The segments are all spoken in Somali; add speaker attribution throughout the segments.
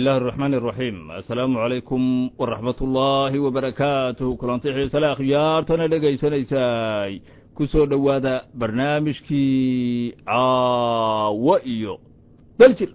Speaker 1: illahi araxmaan araxiim assalaamu calaykum waraxmat ullaahi wabarakaatuh kulanti xiisale akhyaartana dhegaysanaysay ku soo dhowaada barnaamijkii caawo iyo daljir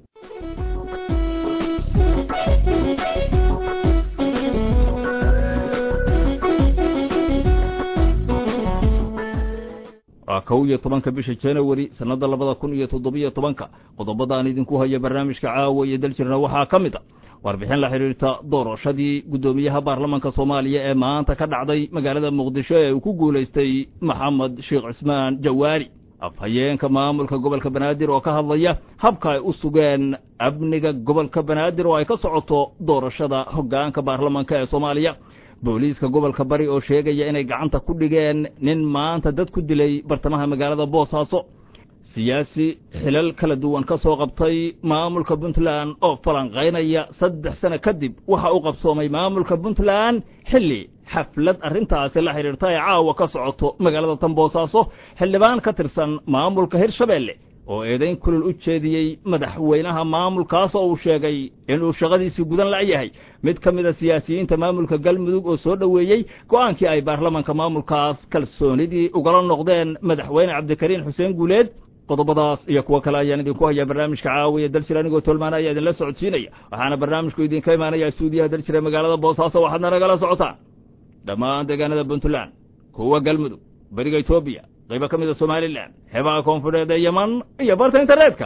Speaker 1: waa kow iyo tobanka bisha janawari sannadda labada kun iyo toddobiyo tobanka qodobadaan idinku haya barnaamijka caawa iyo daljirna waxaa ka mid a warbixin la xidhiirta doorashadii guddoomiyaha baarlamanka soomaaliya ee maanta ka dhacday magaalada muqdisho ee uu ku guulaystay maxamed sheekh cismaan jawaari afhayeenka maamulka gobolka banaadir oo ka hadlaya habka ay u sugeen amniga gobolka banaadir oo ay ka socoto doorashada hoggaanka baarlamanka ee soomaaliya booliiska gobolka bari oo sheegaya inay gacanta ku dhigeen nin maanta dad ku dilay bartamaha magaalada boosaaso siyaasi xilal kala duwan ka soo qabtay maamulka puntland oo falanqaynaya saddex sano kadib waxa uu qabsoomay maamulka puntland xilli xaflad arrintaasi la xidhiirta ee caawa ka socoto magaalada tan boosaaso xildhibaan ka tirsan maamulka hirshabeelle oo eedayn kulul u jeediyey madaxweynaha maamulkaas oo uu sheegay inuu shaqadiisii gudan la'yahay mid ka mida siyaasiyiinta maamulka galmudug oo soo dhoweeyey go'aankii ay baarlamanka maamulkaas kalsoonidii ugala noqdeen madaxweyne cabdikariin xuseen guuleed qodobadaas iyo kuwo kale ayaan idinku hayaa barnaamijka caawiya daljir anigoo tolmaana ayaa idinla socodsiinaya waxaana barnaamijku idinka imaanaya stuudiyaha daljir ee magaalada boosaaso waxaadna nagala socotaan dhammaan deegaanada puntland kuwa galmudug beriga etoobiya qaybo ka mida somalilan xeebaha koonfureed ee yeman iyo barta internetka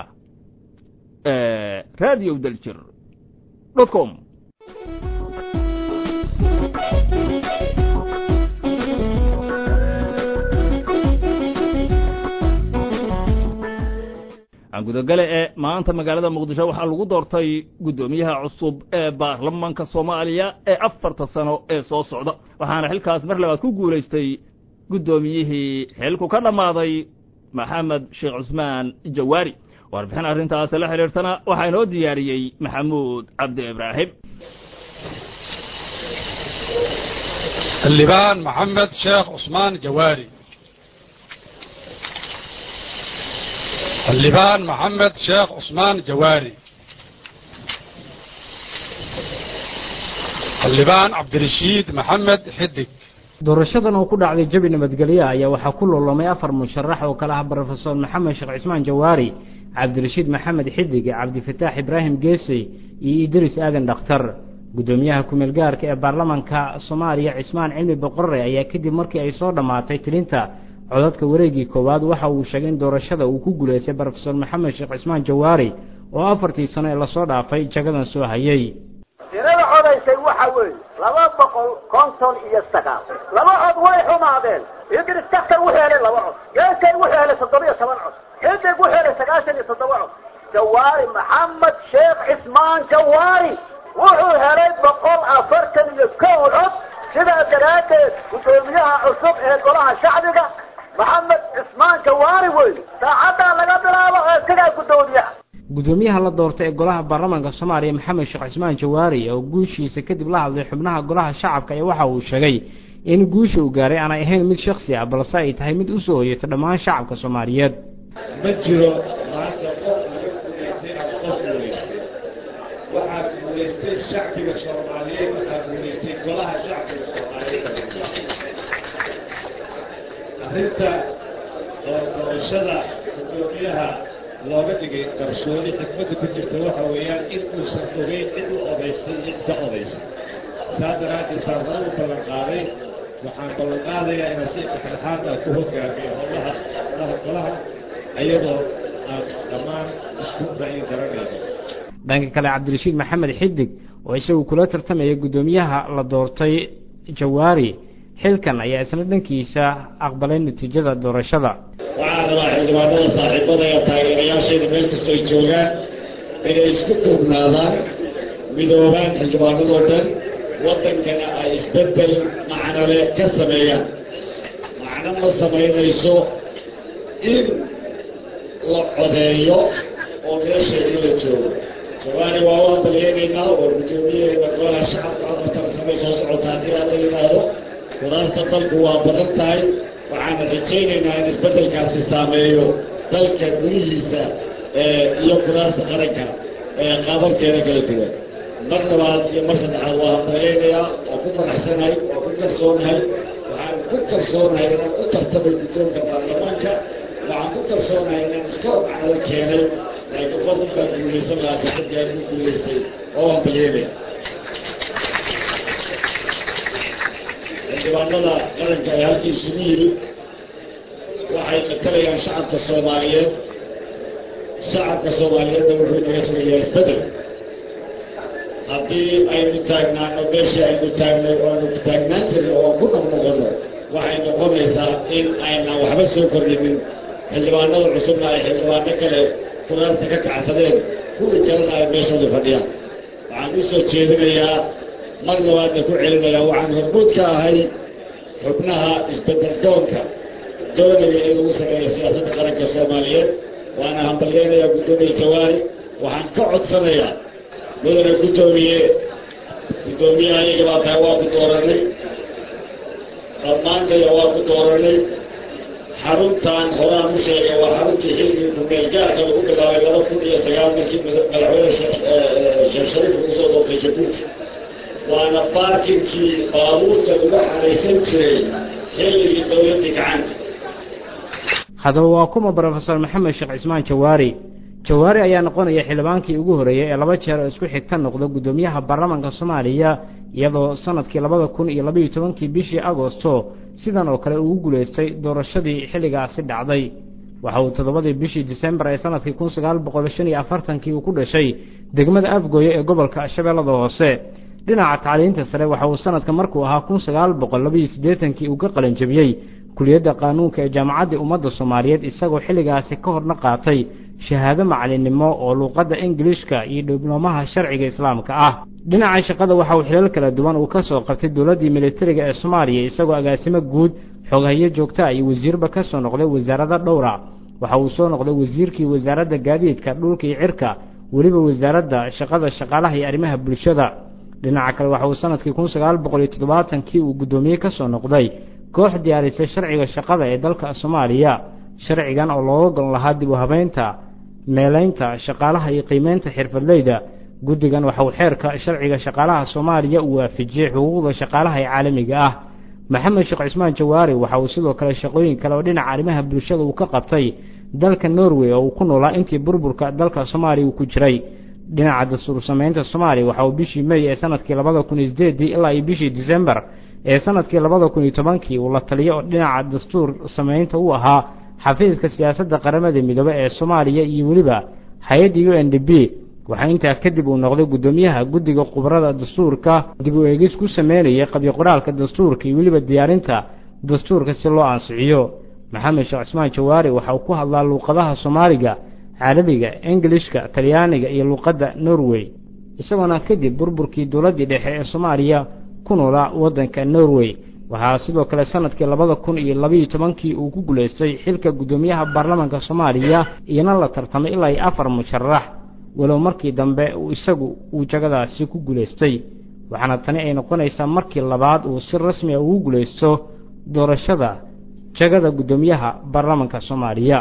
Speaker 1: radio daljir dot com gudogale ee maanta magaalada muqdisho waxaa lagu doortay guddoomiyaha cusub ee baarlamanka soomaaliya ee afarta sano ee soo socda waxaana xilkaas mar labaad ku guulaystay guddoomiyihii xilku ka dhammaaday maxamed sheekh cusmaan jawaari warbixin arrintaas la xidhiirtana waxaa inoo diyaariyey maxamuud cabdi ibraahim
Speaker 2: xildhibaan maxamed sheekh cusmaan jawaari xildhibaan maxamed sheekh cusmaan jawaari xildhibaan cabdirashiid maxamed xidig
Speaker 3: doorashadan oo ku dhacday jabi nabadgelyo ayaa waxaa ku loolamay afar musharax oo kale ah brofesor maxamed sheekh cismaan jawaari cabdirashiid maxamed xidig cabdifataax ibraahim geesey iyo idris aadan dhakhtar guddoomiyaha kumeel gaarka ee baarlamanka soomaaliya cismaan cilmi boqorre ayaa kadib markii ay soo dhammaatay tilinta codadka wareegii koowaad waxa uu sheegay in doorashada uu ku guulaystay brofesor maxamed sheekh cismaan jawaari oo afartii sano ee lasoo dhaafay jagadan soo hayay
Speaker 4: tirada codaysay waxa weeye laba boqol konton iyo sagaal laba cod way xumaadeen idris daktar wuxuu helay laba cod geesay wuxuu helay toddoba iyo toban cod xidig wuxuu helay sagaashan iyo toddoba cod jawaari maxamed sheekh cismaan jawaari wuxuu helay boqol afartan iyo kow cod sidaa daraaddeed guddoomiyaha cusub ee golaha shacbiga maxamed cismaan jawaari wey saacaddaa laga bilaabo ee sidaa guddoomiyaha
Speaker 3: guddoomiyaha la doortay ee golaha baarlamanka soomaaliya maxamed sheekh cismaan jawaari oo guushiisa kadib la hadlay xubnaha golaha shacabka ee waxa uu sheegay in guusha uu gaaray aanay ahayn mid shaksi ah balse ay tahay mid u soo hoyata dhammaan shacabka soomaaliyeed
Speaker 5: ma jiro maanta qof laga guulaystay ama qof guulaystay waxaa guulaystay shacbiga soomaaliyeed waxaa guulaystay golaha shacbiga soomaaliyeed arrinta oo doorashada guddoomiyaha looga dhigay qarsooni xikmadda ku jirta waxa weeyaan in uusan ogeyn cid u odaysay iyo cid ka odaysay saa daraaddeed saarnaa u ballan qaaday waxaan ballan qaadayaa inaan si dhexdhexaad ah ku hogaamiyo howlahaas howlaha golaha iyadoo aan dhammaan isku ra'yi garanayno
Speaker 3: dhanka kale cabdirashiid maxamed xidig oo isagu kula tartamaya guddoomiyaha la doortay jawaari xilkan ayaa isna dhankiisa aqbalay natiijada doorashada
Speaker 5: waxaan rabaa xildhibaanada saaxiibada ee taageerayaashayda meel kastoo ay joogaan inay isku duubnaadaan midoobaan xildhibaanadoo dhan waddankana ay isbeddel macnole ka sameeyaan macno ma samaynayso in la codeeyo oo meesheedii la joogo jawaari waa u hambalyeemaynaa oo guddoomiyaheeda golaha shacabka afartan sanay soo socota haddii aan la yimaado kuraasta dalku waa badan tahay waxaana rajaynaynaa in isbeddelkaasi saameeyo dalka gudihiisa iyo kuraasta qaranka qaababkeeda kala duwan mar labaad iyo mar saddexaad waa hambaleynayaa waa ku faraxsanahay waa ku kalsoonahay waxaan ku kalsoonahay inaan u tartamay guddoonka baarlamaanka waxaan ku kalsoonahay inaan iska hormacnada keenay laakiin qofun baa guulaysan lahaa saxibkaan ku guulaystay oo hambalyeynaya xildhibaanada qaranka ee halkii isugu yimid waxay matalayaan shacabka soomaaliyeed shacabka soomaaliyeedna wuxuu inaga sugayaa isbedel haddii aynu taagnaano meeshii aynu taagnay oo aynu taagnaan jirno oo ku noqnoqono waxay noqonaysaa in aynaan waxba soo kordhinin xildhibaanada cusubna ay xildhibaano kale kuraasta ka kacsadeen kuwii kalena ay meeshooda fadhiyaan waxaan u soo jeedinayaa mar labaadna ku celinayaa waxaan hormuud ka ahay xubnaha isbedel doonka doonaya in lagu sameeyo siyaasadda qaranka soomaaliyeed waana hambalyeynayaa guddoomiye jawaari waxaan ka codsanayaa mudane guddoomiye guddoomiyaha iyaga baa tahay waa ku dooranay dhammaantaya waa ku dooranay xaruntan horaan u sheegay waa xaruntii xilligii kumeelgaarka lagu bilaabay laba kun iyo sagaal markii madaxweyne sheekh shariif lagu soo doortay jabuuti waana baarkinkii baabuurta lagu xaraysan jiray xilligii dowladdii gacanka
Speaker 3: haddaba waa kuma brofesor maxamed sheekh cismaan jawaari jawaari ayaa noqonaya xildhibaankii ugu horreeyey ee laba jeer oo isku xigta noqda guddoomiyaha baarlamaanka soomaaliya iyadoo sanadkii labada kun iyo labaiyo tobankii bishii agosto sidan oo kale ugu guulaystay doorashadii xilligaasi dhacday waxa uu toddobadii bishii disembar ee sanadkii kun sagaal boqol shan iyo afartankii uu ku dhashay degmada afgooye ee gobolka shabeellada hoose dhinaca tacliinta sare waxa uu sanadka markuu ahaa kun sagaal boqol labaiyo siddeetankii uu ka qalanjabiyey kuliyadda qaanuunka ee jaamacaddii ummadda soomaaliyeed isagoo xilligaasi ka horna qaatay shahaado macalinnimo oo luuqadda ingilishka iyo diblomaha sharciga islaamka ah dhinaca shaqada waxa uu xilal kala duwan uu ka soo qabtay dowladdii militariga ee soomaaliya isagoo agaasimo guud xoghayo joogtaa iyo wasiirba ka soo noqday wasaarada dhowra waxa uu soo noqday wasiirkii wasaaradda gaadiidka dhulka iyo cirka weliba wasaaradda shaqada shaqaalaha iyo arrimaha bulshada dhinaca kale waxa uu sanadkii kun sagaal boqol iyo toddobaatankii uu guddoomiye ka soo noqday koox diyaarisay sharciga shaqada ee dalka soomaaliya sharcigan oo looga gol lahaa dib u habeynta meelaynta shaqaalaha iyo qiimeynta xirfadleyda guddigan waxa uu xeerka sharciga shaqaalaha soomaaliya uu waafajiyey xuquuqda shaqaalaha ee caalamiga ah maxamed sheekh cismaan jawaari waxa uu sidoo kale shaqooyin kale oo dhinaca arrimaha bulshada uu ka qabtay dalka norway oo uu ku noolaa intii burburka dalka soomaaliya uu ku jiray dhinaca dastuur samaynta soomaaliya waxa uu bishii mey ee sanadkii labada kun iyo sideedii ilaa iyo bishii disembar ee sanadkii labada kun iyo tobankii uu la taliyo oo dhinaca dastuur samaynta u ahaa xafiiska siyaasadda qaramada midoobe ee soomaaliya iyo weliba hay-adda u n d b waxaa intaa kadib uu noqday guddoomiyaha guddiga khubarada dastuurka dib u eegis ku sameynayay qabyo qoraalka dastuurka iyo weliba diyaarinta dastuurka si loo ansixiyo maxamed sheekh cismaan jawaari waxa uu ku hadlaa luuqadaha soomaaliga carabiga ingilishka talyaaniga iyo luuqadda norway isagoona kadib burburkii dowladdii dhexe ee soomaaliya ku noolaa waddanka norway waxaa sidoo kale sanadkii labada kun iyo labaiyo tobankii uu ku guulaystay xilka guddoomiyaha baarlamaanka soomaaliya iyona la tartamay ilaa iyo afar musharax walow markii dambe isagu uu jagadaasi ku guulaystay waxaana tani ay noqonaysaa markii labaad uu si rasmi a ugu guulaysto doorashada jagada guddoomiyaha baarlamaanka soomaaliya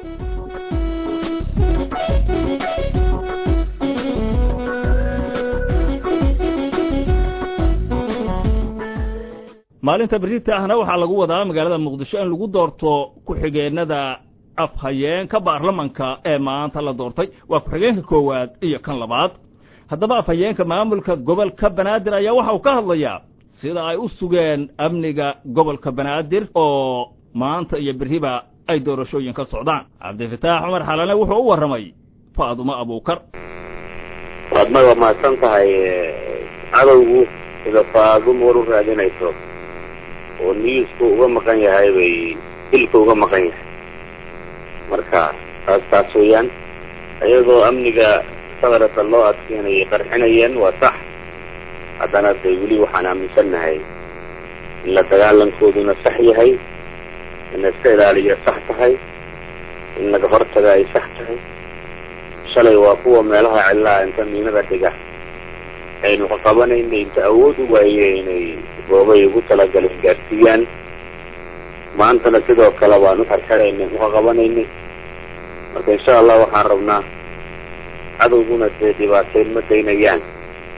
Speaker 1: maalinta berita ahna waxaa lagu wadaa magaalada muqdisho in lagu doorto ku-xigeenada afhayeenka baarlamanka ee maanta la doortay waa ku-xigeenka koowaad iyo kan labaad haddaba afhayeenka maamulka gobolka banaadir ayaa waxa uu ka hadlayaa sida ay u sugeen amniga gobolka banaadir oo maanta iyo beriba ay doorashooyin ka socdaan cabdifataax cumar xalane wuxuu u warramay faadumo abuukar
Speaker 6: waadma waa mahadsan tahay cadowgu sida faadumo war u raadinayso oo niyisku uga maqan yahay bay dilka uga maqan yahay marka taas taas weeyaan iyadoo amniga sadarata loo adkeynayay qarxinayeen waa sax haddana de weli waxaan aaminsannahay in la dagaalankooduna sax yahay in la iska ilaaliya sax tahay in laga hortaga ay sax tahay shalay waa kuwa meelaha cillaha inta miinada dhiga aynu qaqabanaynay inta awood u waaye inay goobay ugu talagaleen gaarsiiyaan maantana sidoo kale waan uxarxiraynay uqaqabanaynay marka insha allah waxaan rabnaa cadowguna dee dhibaateyn ma daynayaan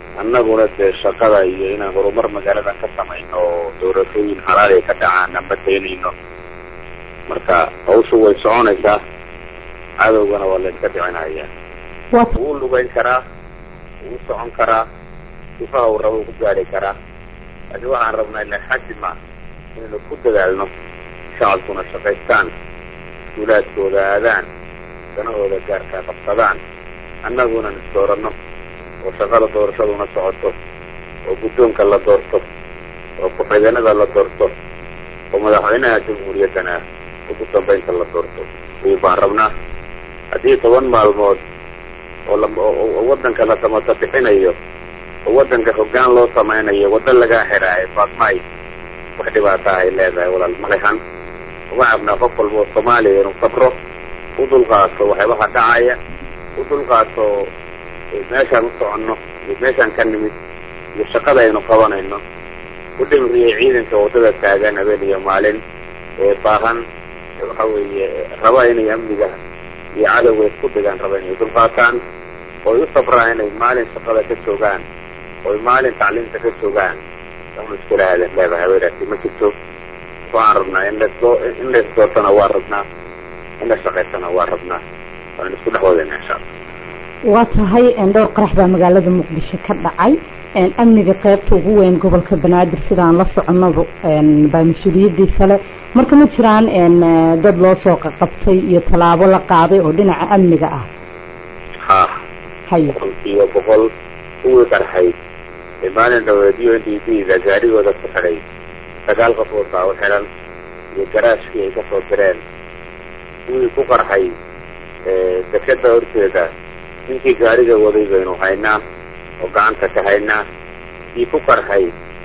Speaker 6: annaguna dee shaqada iyo inaan horumar magaaladan ka samayno oo doorashooyin halaal ay ka dhacaan aan bataynayno marka hawshu way soconaysaa cadowgana waa layska dhicinaya wuu lugayn karaa wuu socon karaa sifaha uu rabo ku gaari karaa laakiin waxaan rabnaa ila xaji ma inaynu ku dadaalno shacabkuna shaqaystaan iskuulaadkooda aadaan danahooda gaarkaa qabsadaan annaguna isdooranno oo shaqada doorashaduna socoto oo guddoonka la doorto oo ku-xigeenada la doorto oo madaxweynaha jamhuuriyaddana ugu dambaynta la doorto ayuu baan rabnaa haddii toban maalmood oo laoo waddanka la samata bixinayo oo waddanka hoggaan loo samaynayo waddo lagaa xidhaayo faatmaay wax dhibaata ay leedahay walaal malehan waxaan rabnaa qof walba oo soomaaliya inuu sabro u dulqaato waxyaabaha dhacaya u dulqaato meeshaan u soconno iyo meeshaan ka nimid iyo shaqada aynu qabanayno u dhimriyay ciidanka waddada taagan habeen iyo maalin ee baahan waxa weeye raba inay amniga iyo cadowga isku dhigaan raba inay dulqaataan oo ay u sabraan inay maalin shaqada ka joogaan oo ay maalin tacliimta ka joogaan waxnu iskula aadan leedahay haweenaasi ma jirto waxaan rabnaa in lasdoo in laisdoortana waa rabnaa in la shaqaysana waa rabnaa waan isku dhex wadayna insha allah
Speaker 7: waa tahay dhowr qarax baa magaalada muqdisho ka dhacay amniga qeybta ugu weyn gobolka banaadir sidaan la soconaba baa mas-uuliyadiisa le marka ma jiraan dad loo soo qaqabtay iyo tallaabo la qaaday oo dhinaca amniga ah
Speaker 6: ha
Speaker 7: hayo
Speaker 6: boqolkiiba boqol kuwii qarxay ee maalin dhaweedyo n d b da gaarigooda ku xidhay sagaal qof oo saawo xidhan iyo garaashkii ay kasoo direen kuwii ku qarxay dekeda horteeda ninkii gaariga waday baynu haynaa oo gacanta ka haynaa kii ku qarxay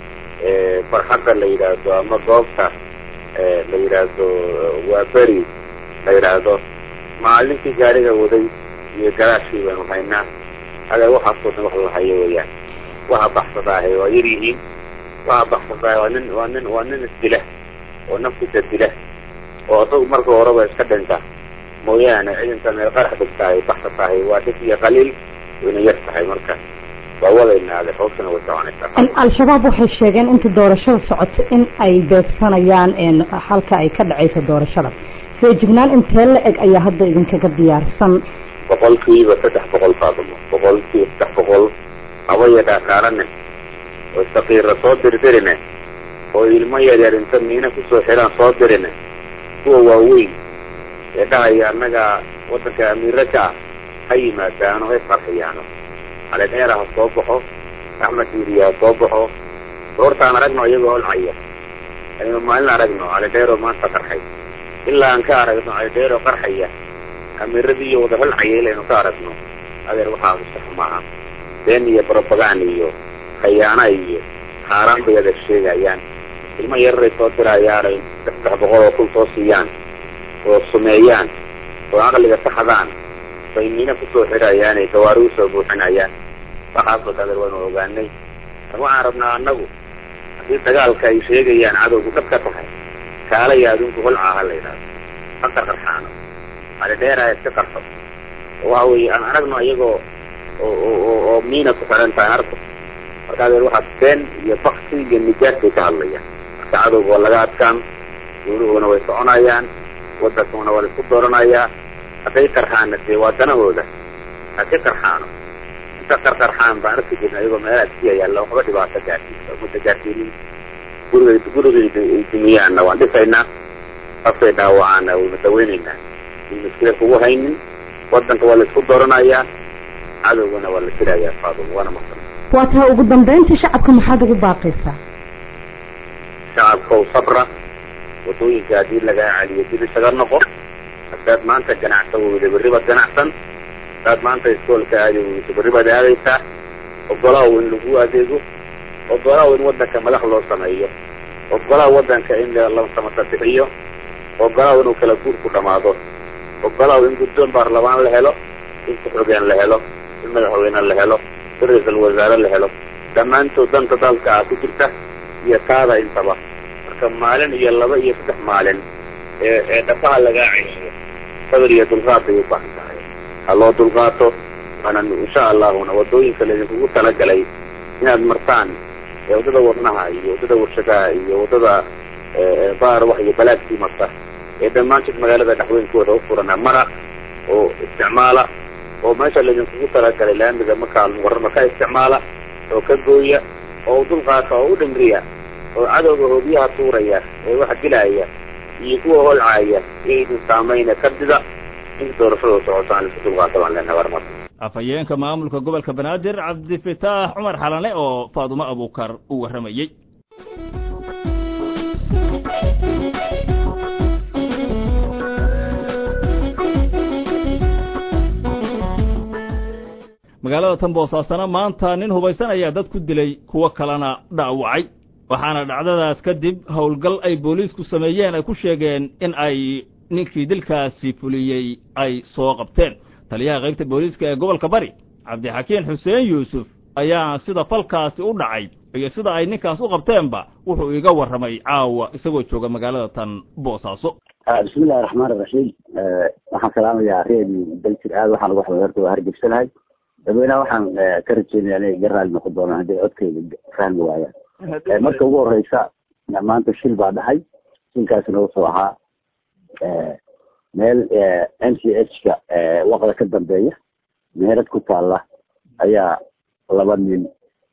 Speaker 6: barxadda la yidhaahdo ama goobta la yidhaahdo waa beri la yidhaahdo maalinkii gaariga waday iyo garaashkii baynu haynaa adeer waxaasoo dhan wax la hayo weeyaan waxa baxsadaahe waa yar yihiin waxa baxsadaahe waa nin waa nin waa nin isdila oo naftiisa dila oo isagu marka horeba iska dhinta mooyaane ciidanka meel qarax dhigtahay baxsatahay waa dhib iyo qaliil wayna yar tahay marka waa wadayna adeer hawshana way soconaysaa
Speaker 7: al-shabaab waxay sheegeen inta doorashada socoto in ay beegsanayaan halka ay ka dhacayso doorashada feejignaan intee la eg ayaa hadda idinkaga diyaarsan
Speaker 6: boqolkiiba saddex boqol faadimo boqolkiiba saddex boqol habaya dhaaqaarane oo saqiira soo dirdirine oo ilmo yaryar inta miina kusoo xidhaan soo dirine kuwa waaweyn ee dhahaya annaga waddanka amiira ka ah ha yimaadaano hay farxiyaano caleneera ha soo baxo axmed diiriya ha soo baxo doortaan aragno iyagoo holcaya aynu maalin aragno calidheero maanta qarxay ilaa aan ka aragno calidheero qarxaya amiiradii iyo wada holcaya ilaynu ka aragno adeer waxaa sax maaha been iyo brobagan iyo khayaana iyo xaaraan bay adeer sheegayaan ilmo yararay soo dirayaan ay saddex boqol oo kun soo siiyaan oo sumeeyaan oo caqliga saxdaan bay miina kusoo xidhayaan ay gawaari usoo buuxinayaan waxaasoo adeer waynu ogaanay waxaan rabnaa annagu haddii dagaalka ay sheegayaan cadowgu dhab ka tahay kaalaya adinku holcaa ha la yidhahdo ha qarqarxaano alidheeraha iska qarxo oo waxa weeye aan aragno iyagoo oo oo miina ku xidhan tahay arko marka adeer waxaa been iyo baksi iyo nijaas bay ka hadlayaan marka cadowga waa laga adkaan duuluhuna way soconayaan waddankuna waa la isku dooranayaa hadday qarxaana dee waa danahooda ha ka qarxaano inta qarqarxaan baan arki jirna iyagoo meelaha iskiya yaalla waxba dhibaato gaarsiisa umada gaarsiinin guriga gurigayda ay dumiyaanna waan dhisaynaa qafkay dhaawacaana wayna daweynaynaa in muskila kugu haynin waddanka waa la isku dooranayaa cadowgana waa la jirayaa faadum waana maqan
Speaker 7: waa taa ugu dambeyntii shacabka maxaad ugu baaqaysaa
Speaker 6: shacabkow sabra waddooyinka haddii lagaa celiyo dib isaga noqo haddaad maanta ganacsan weyda berri baad ganacsan haddaad maanta iskoolka aadi weyso berri baad aadaysaa ogolaaw in lagu adeego ogolaaw in waddanka madax loo sameeyo ogolaaw waddanka in la samata bixiyo ogolaaw inuu kala guur ku dhamaado ogolaaw in guddoon baarlamaan la helo in ku-xogeen la helo in madaxweyne la helo in ra-iisul wasaare la helo dhammaantood danta dalka ah ku jirta iyo taada intaba marka maalin iyo laba iyo saddex maalin ee ee dhafaha lagaa celiyo sabir iyo dulqaad bay u baahan tahay ha loo dulqaato waana insha allahuna waddooyinka laydinkugu talagalay inaad martaan waddada wadnaha iyo waddada warshadaha iyo waddada baar wax iyo balaagtii marta ee dhammaanteed magaalada dhexweynkooda u furana mara oo isticmaala oo meesha laydinkugu talagalay laamiga markaa muqarama ka isticmaala oo ka gooya oo dulqaata oo u dhimriya oo cadowga hoobiyaha tuuraya ee wax dilaya iyo kuwa holcaaya iyaydin saamayna kardida inta doorashada socotaan isku dulqaata baan leenahay warmar
Speaker 1: afhayeenka maamulka gobolka banaadir cabdifitaax cumar xalane oo faadumo abuukar u warramayey magaalada tan boosaasana maanta nin hubaysan ayaa dad ku dilay kuwo kalena dhaawacay waxaana dhacdadaas kadib howlgal ay booliisku sameeyeen ay ku sheegeen in ay ninkii dilkaasi fuliyey ay soo qabteen taliyaha qaybta booliiska ee gobolka bari cabdixakiin xuseen yuusuf ayaa sida falkaasi u dhacay iyo sida ay ninkaas u qabteenba wuxuu iga warramay caawa isagoo jooga magaalada tan boosaaso
Speaker 8: bismillahi raxmaan iraxiim waxaan salaamayaa reedi daljir aad waxaan uga horta waa hargebsanahay dadweynaha waxaan ka rajeynaya inay iga raali noqon doonaan hadday codkayga fahmi waayaan marka ugu horeysa maanta shil baa dhacay shilkaasina wuxuu ahaa meel m c h ka waqda ka dambeeya meherad ku taalla ayaa laba nin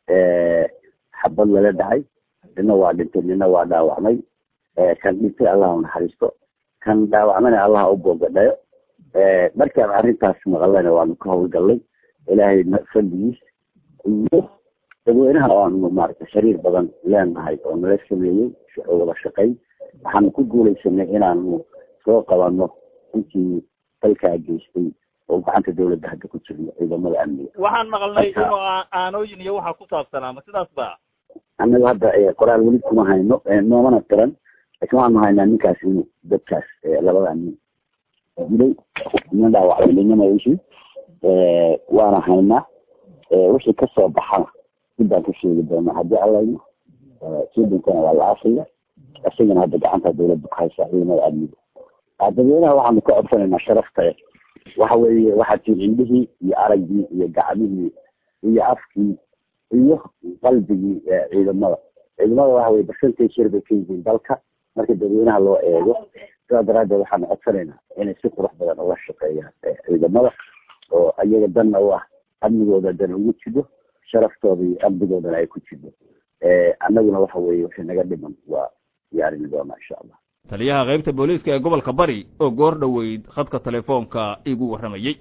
Speaker 8: xabad lala dhacay nina waa dhintay nina waa dhaawacmay kan dhintay allah naxariisto kan dhaawacmana allah u boogadhayo markaan arrintaas maqalana waanu ka howlgallay ilaahay fadligiis iyo dadweynaha oo aanu maaragtay xiriir badan leenahay oo nala sameeyey oo wada shaqayn waxaanu ku guulaysanay inaanu soo qabano intii dalkaa geystay oo gacanta dawladda hadda ku jirno ciidamada amniga
Speaker 1: waxaan maqalnay inuu aanooyin iyo waxaa ku saabsanaa ma sidaas ba
Speaker 8: annaga hadda qoraal weli kuma hayno noomana tiran laakiin waxaanu haynaa ninkaas inuu dadkaas labada nin dilay nin dhaawacday ninama ishii waana haynaa wixii kasoo baxana dib baan ka sheegi doonaa haddii allayno suudinkana waa la aasaya isagana hadda gacanta dawladda ku haysaa ciidamada amniga dadweynaha waxaanu ka codsanaynaa sharafta waxa weeye waxaa tiin indhihii iyo araggii iyo gacmihii iyo afkii iyo qalbigii ciidamada ciidamada waxa weye percentage yar bay ka yihiin dalka marka dadweynaha loo eego sidaa daraaddeed waxaanu codsanaynaa inay si qurux badan uga shaqeeyaan ciidamada oo iyaga danna u ah amnigooda dan ugu jido sharaftooda iyo amnigoodana ay ku jido annaguna waxa weeye wixii naga dhiman waa diyaarini doonaa insha allah
Speaker 1: taliyaha qaybta booliiska ee gobolka bari oo goor dhoweyd khadka telefoonka igu warramayey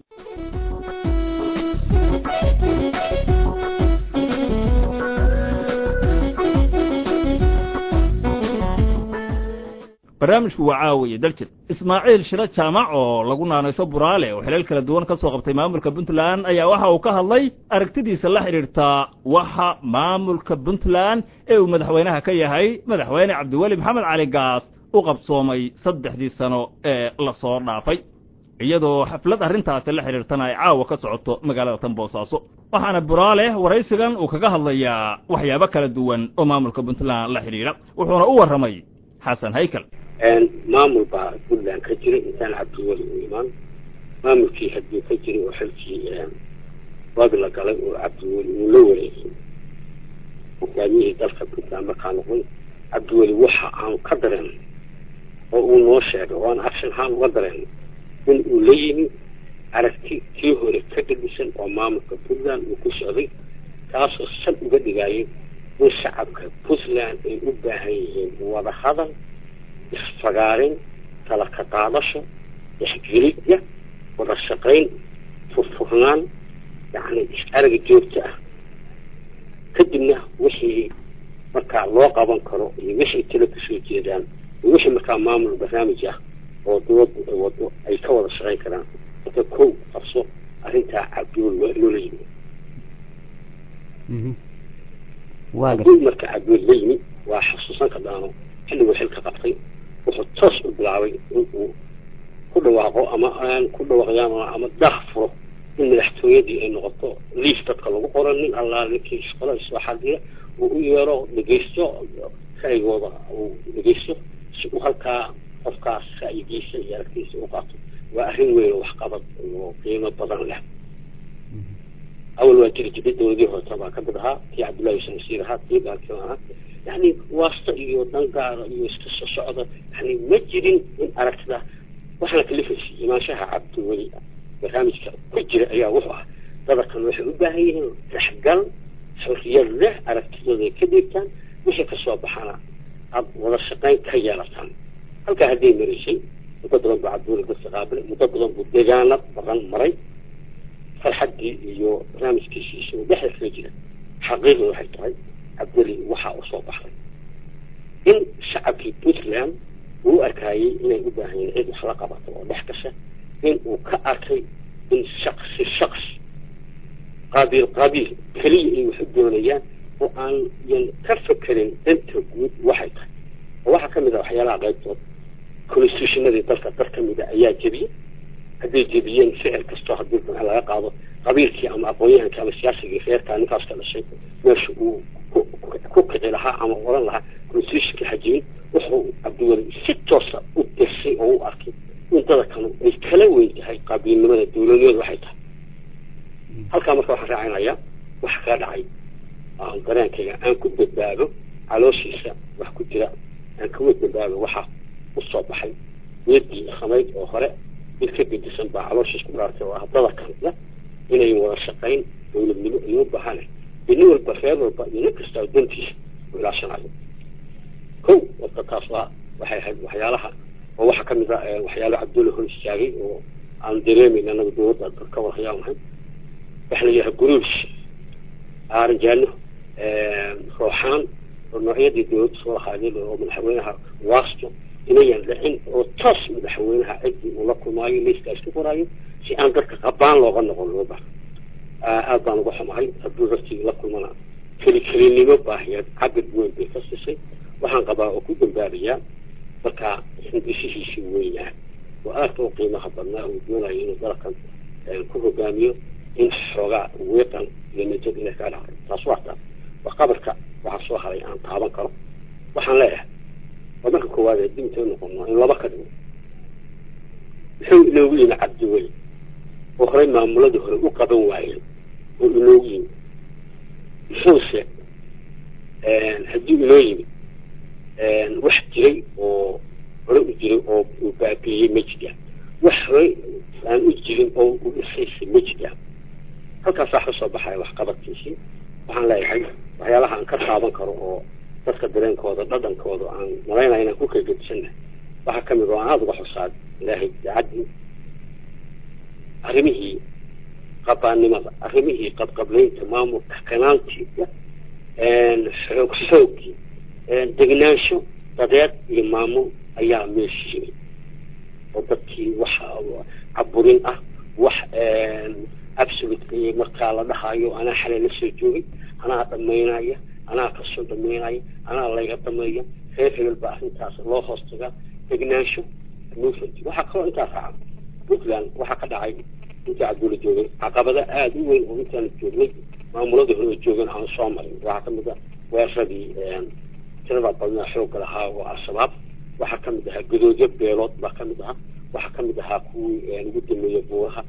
Speaker 1: barnaamijku waa caawiye daljir ismaaciil shiro jaamac oo lagu naanayso buraale oo xilal kala duwan ka soo qabtay maamulka puntland ayaa waxa uu ka hadlay aragtidiisa la xidhiirtaa waxa maamulka puntland ee uu madaxweynaha ka yahay madaxweyne cabdiweli maxamed cali gaas u qabsoomay saddexdii sano ee lasoo dhaafay iyadoo xaflad arrintaasi la xidhiirtana ay caawa ka socoto magaalada tan boosaaso waxaana buraale waraysigan uu kaga hadlayaa waxyaabo kala duwan oo maamulka puntland la xidhiidha wuxuuna u warramay xasan haykal
Speaker 9: maamul baa puntland ka jiray intaan cabdiweli u imaan maamulkii hadduu ka jiray oo xilkii waag la galay oo cabdiweli uu la wareegay hogaamiyihii dalka puntland markaa noqon cabdiweli waxa aanu ka dareen oo uu noo sheegay oo aan action ahaan uga dareen in uu la yimi aragti kii hore ka dhadisan oo maamulka puntland uu ku socday kaasoo sal uga dhigayay in shacabka puntland ay u baahan yihiin wada hadal isfagaarin kala ka qaadasho ixgelidya wada shaqayn furfurnaan yacni is-araga joogta ah kadibna wixii markaa loo qaban karo iyo wixii talo kasoo jeedaan iyo wixii markaa maamul barnaamij ah oo dowladdu ay wado ay ka wada shaqayn karaan marka kow qabso arrintaa cabdiwel waa loola yimi haddii marka cabdiwel la yimi waa xasuusan ka dhaano xilliguu xilka qabtay wuxuu toos u bilaabay in uu ku dhawaaqo ama aan ku dhawaaqyaan ama daah furo in madaxtooyadii ay noqoto liif dadka lagu qoro nin allaa ninkii shaqada soo xadiya uu u yeero dhegeysto ra'yigooda uu dhegeysto si uu halkaa qofkaas ra'yigiisa iyo aragtiisa u qaato waa arrin weyn oo waxqabad oo qiimo badan leh awal waa jiri jiray dowladii horeta baa kamid ahaa kii cabdullahi yuusuf nasiir ahaa kii baalkii ahaa yani waasta iyo dangaara iyo iska soo socda yani ma jirin in aragtida waxaana kalifaysay imaanshaha cabdiweli barnaamijka ku jira ayaa wuxuu ah dadarkan waxay u baahan yihiin rexgal xorriyad leh aragtidooda ay ka dhiibtaan wixii kasoo baxana aad wada shaqayn ka yeelataan halkaa hadday maraysay muddo badan buu cabdiweli dadka qaabilay muddo badan buu deegaano badan maray farxaddii iyo barnaamijkiisiisa uu dhexda kaga jira xaqiiqda waxay tahay cabdeli waxaa u soo baxday in shacabkii puntland uu u arkaayey inay u baahan yihin cid wax la qabato oo dhex gasha in uu ka arkay in shaksi shaksi qaabiil qaabiil keliya ay wax u doonayaan oo aan yan ka fekerin danta guud waxay tahay oo waxaa kamid ah waxyaalaha qaybtood constitutionadii dalka dar kamida ayaa jebiyey hadday jebiyeen ficil kastoo haddii madax laga qaado qabiilkii ama aqoon-yahankii ama siyaasigii reerkaa ninkaas ka dhashay meesha uu ku kici lahaa ama oran lahaa constitutionka xajimin wuxuu cabdiweli si toosa u dirsay oo u arkay in dadakanu ay kala weyn tahay qabiilnimada dowladnimada waxay tahay halkaa marka waxaan raacinayaa waxa kaa dhacay aan dareenkayga aan ku badbaado calooshiisa wax ku jira aan kawa badbaado waxa usoo baxay weedii khamayd oo hore mid ka gedisan baa calooshiis ku dhaartay oo ah dadakanla inay wada shaqayn dowladnimo iyo u baahane nin walba reer walba iyo nin kasta dantiisa u ilaashanayo ko warka taas waa waxay ahayd waxyaalaha oo waxaa kamid a waxyaalo cabdulla hor istaagay oo aan dareemeyn anaga dowladda ka warhayaan lahayn waxa la yidhaha guruush aaranjaano rooxaan oo noocyadii dowladda soo lahaadeen oo madaxweynaha waasto inayan dhicin oo toos madaxweynaha ciddii uu la kulmaayo liiska isku qoraayo si aan dadka qabaan looga noqon loo baaha aad baan uga xumahay hadduu hortii la kulmana keli kelinimo baahiyeed cabir weyn bay ka sisay waxaan qabaa oo ku dambaabayaa markaa hindishihiisii weynaa oo aadka u qiimaha badnaa uu doonayo inuu dalkan ku hogaamiyo in xoogaa weeqan iyo najad inay kaa dhacdo taas waa taas waa qabarka waxaa soo haray aan taaban karo waxaan leeyahay waa marka koowaad ee diintay noqono in laba ka dhigo muxuu inoogu yimi cabdiweli oo horey maamuladii hore u qaban waayeen oo inoogu yimi muxuuse haddii inoo yimi wax jiray oo hore u jiray oo uu baabiiyey ma jiraan wax horey aan u jirin oo u dhisaysay ma jiraan halkaasaa ka soo baxaya waxqabadkiisii waxaan leeyahay waxyaalaha aan ka taaban karo oo dadka dareenkooda dhadhankooda aan malaynaya inaan ku kala gedisannahay waxaa kamid oo aan aada uga xusaad ilaahay daacadii arrimihii qabaannimada arrimihii qabqablaynta maamulka kanaantiisa xoog xoogii degnaansho dadeed iyo maamul ayaa meesha yimid oo dadkii wax caburin ah wax absolute markaa la dhahayo anaa xalay la soo joogay anaa dhamaynaya anaa kasoo dhamaynaya anaa layga dhameeya reer hebel baa arrintaas loo hoos tagaa degnaansho movement waxaa kaloo intaas raaca puntland waxaa ka dhacay intii cabdulla joogay caqabada aada u weyn oo intaan joognay maamuladii hore oo joogan aan soo marin waxaa kamid a weeraradii tirada badnaa xoogga lahaa oo al-shabaab waxaa kamid ahaa gadoodyo beelood baa kamid ahaa waxaa kamid ahaa kuwii ugu dameeya buuraha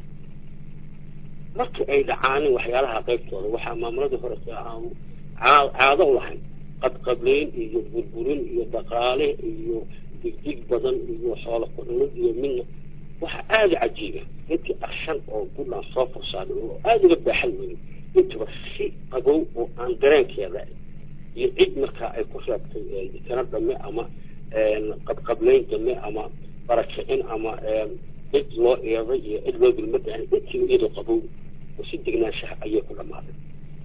Speaker 9: markii ay dhacaanin waxyaalaha qaybtooda waxaa maamuladii hore aan caado u lahayn qadqableyn iyo burburin iyo dhaqaale iyo digdig badan iyo xoolo kudhulid iyo midna waxaa aada cajiiba intii arshan oo puntland soo fursaaday oo aada uga baaxan weyn intaba si qabow oo aan dareenkeeda iyo cid markaa ay ku reebtay dikano dame ama qadqableyn dame ama barakicin ama cid loo eeday iyo cid loo bilmada intiiba iyadoo qabow oo si degnaanshaha ayay ku dhamaaday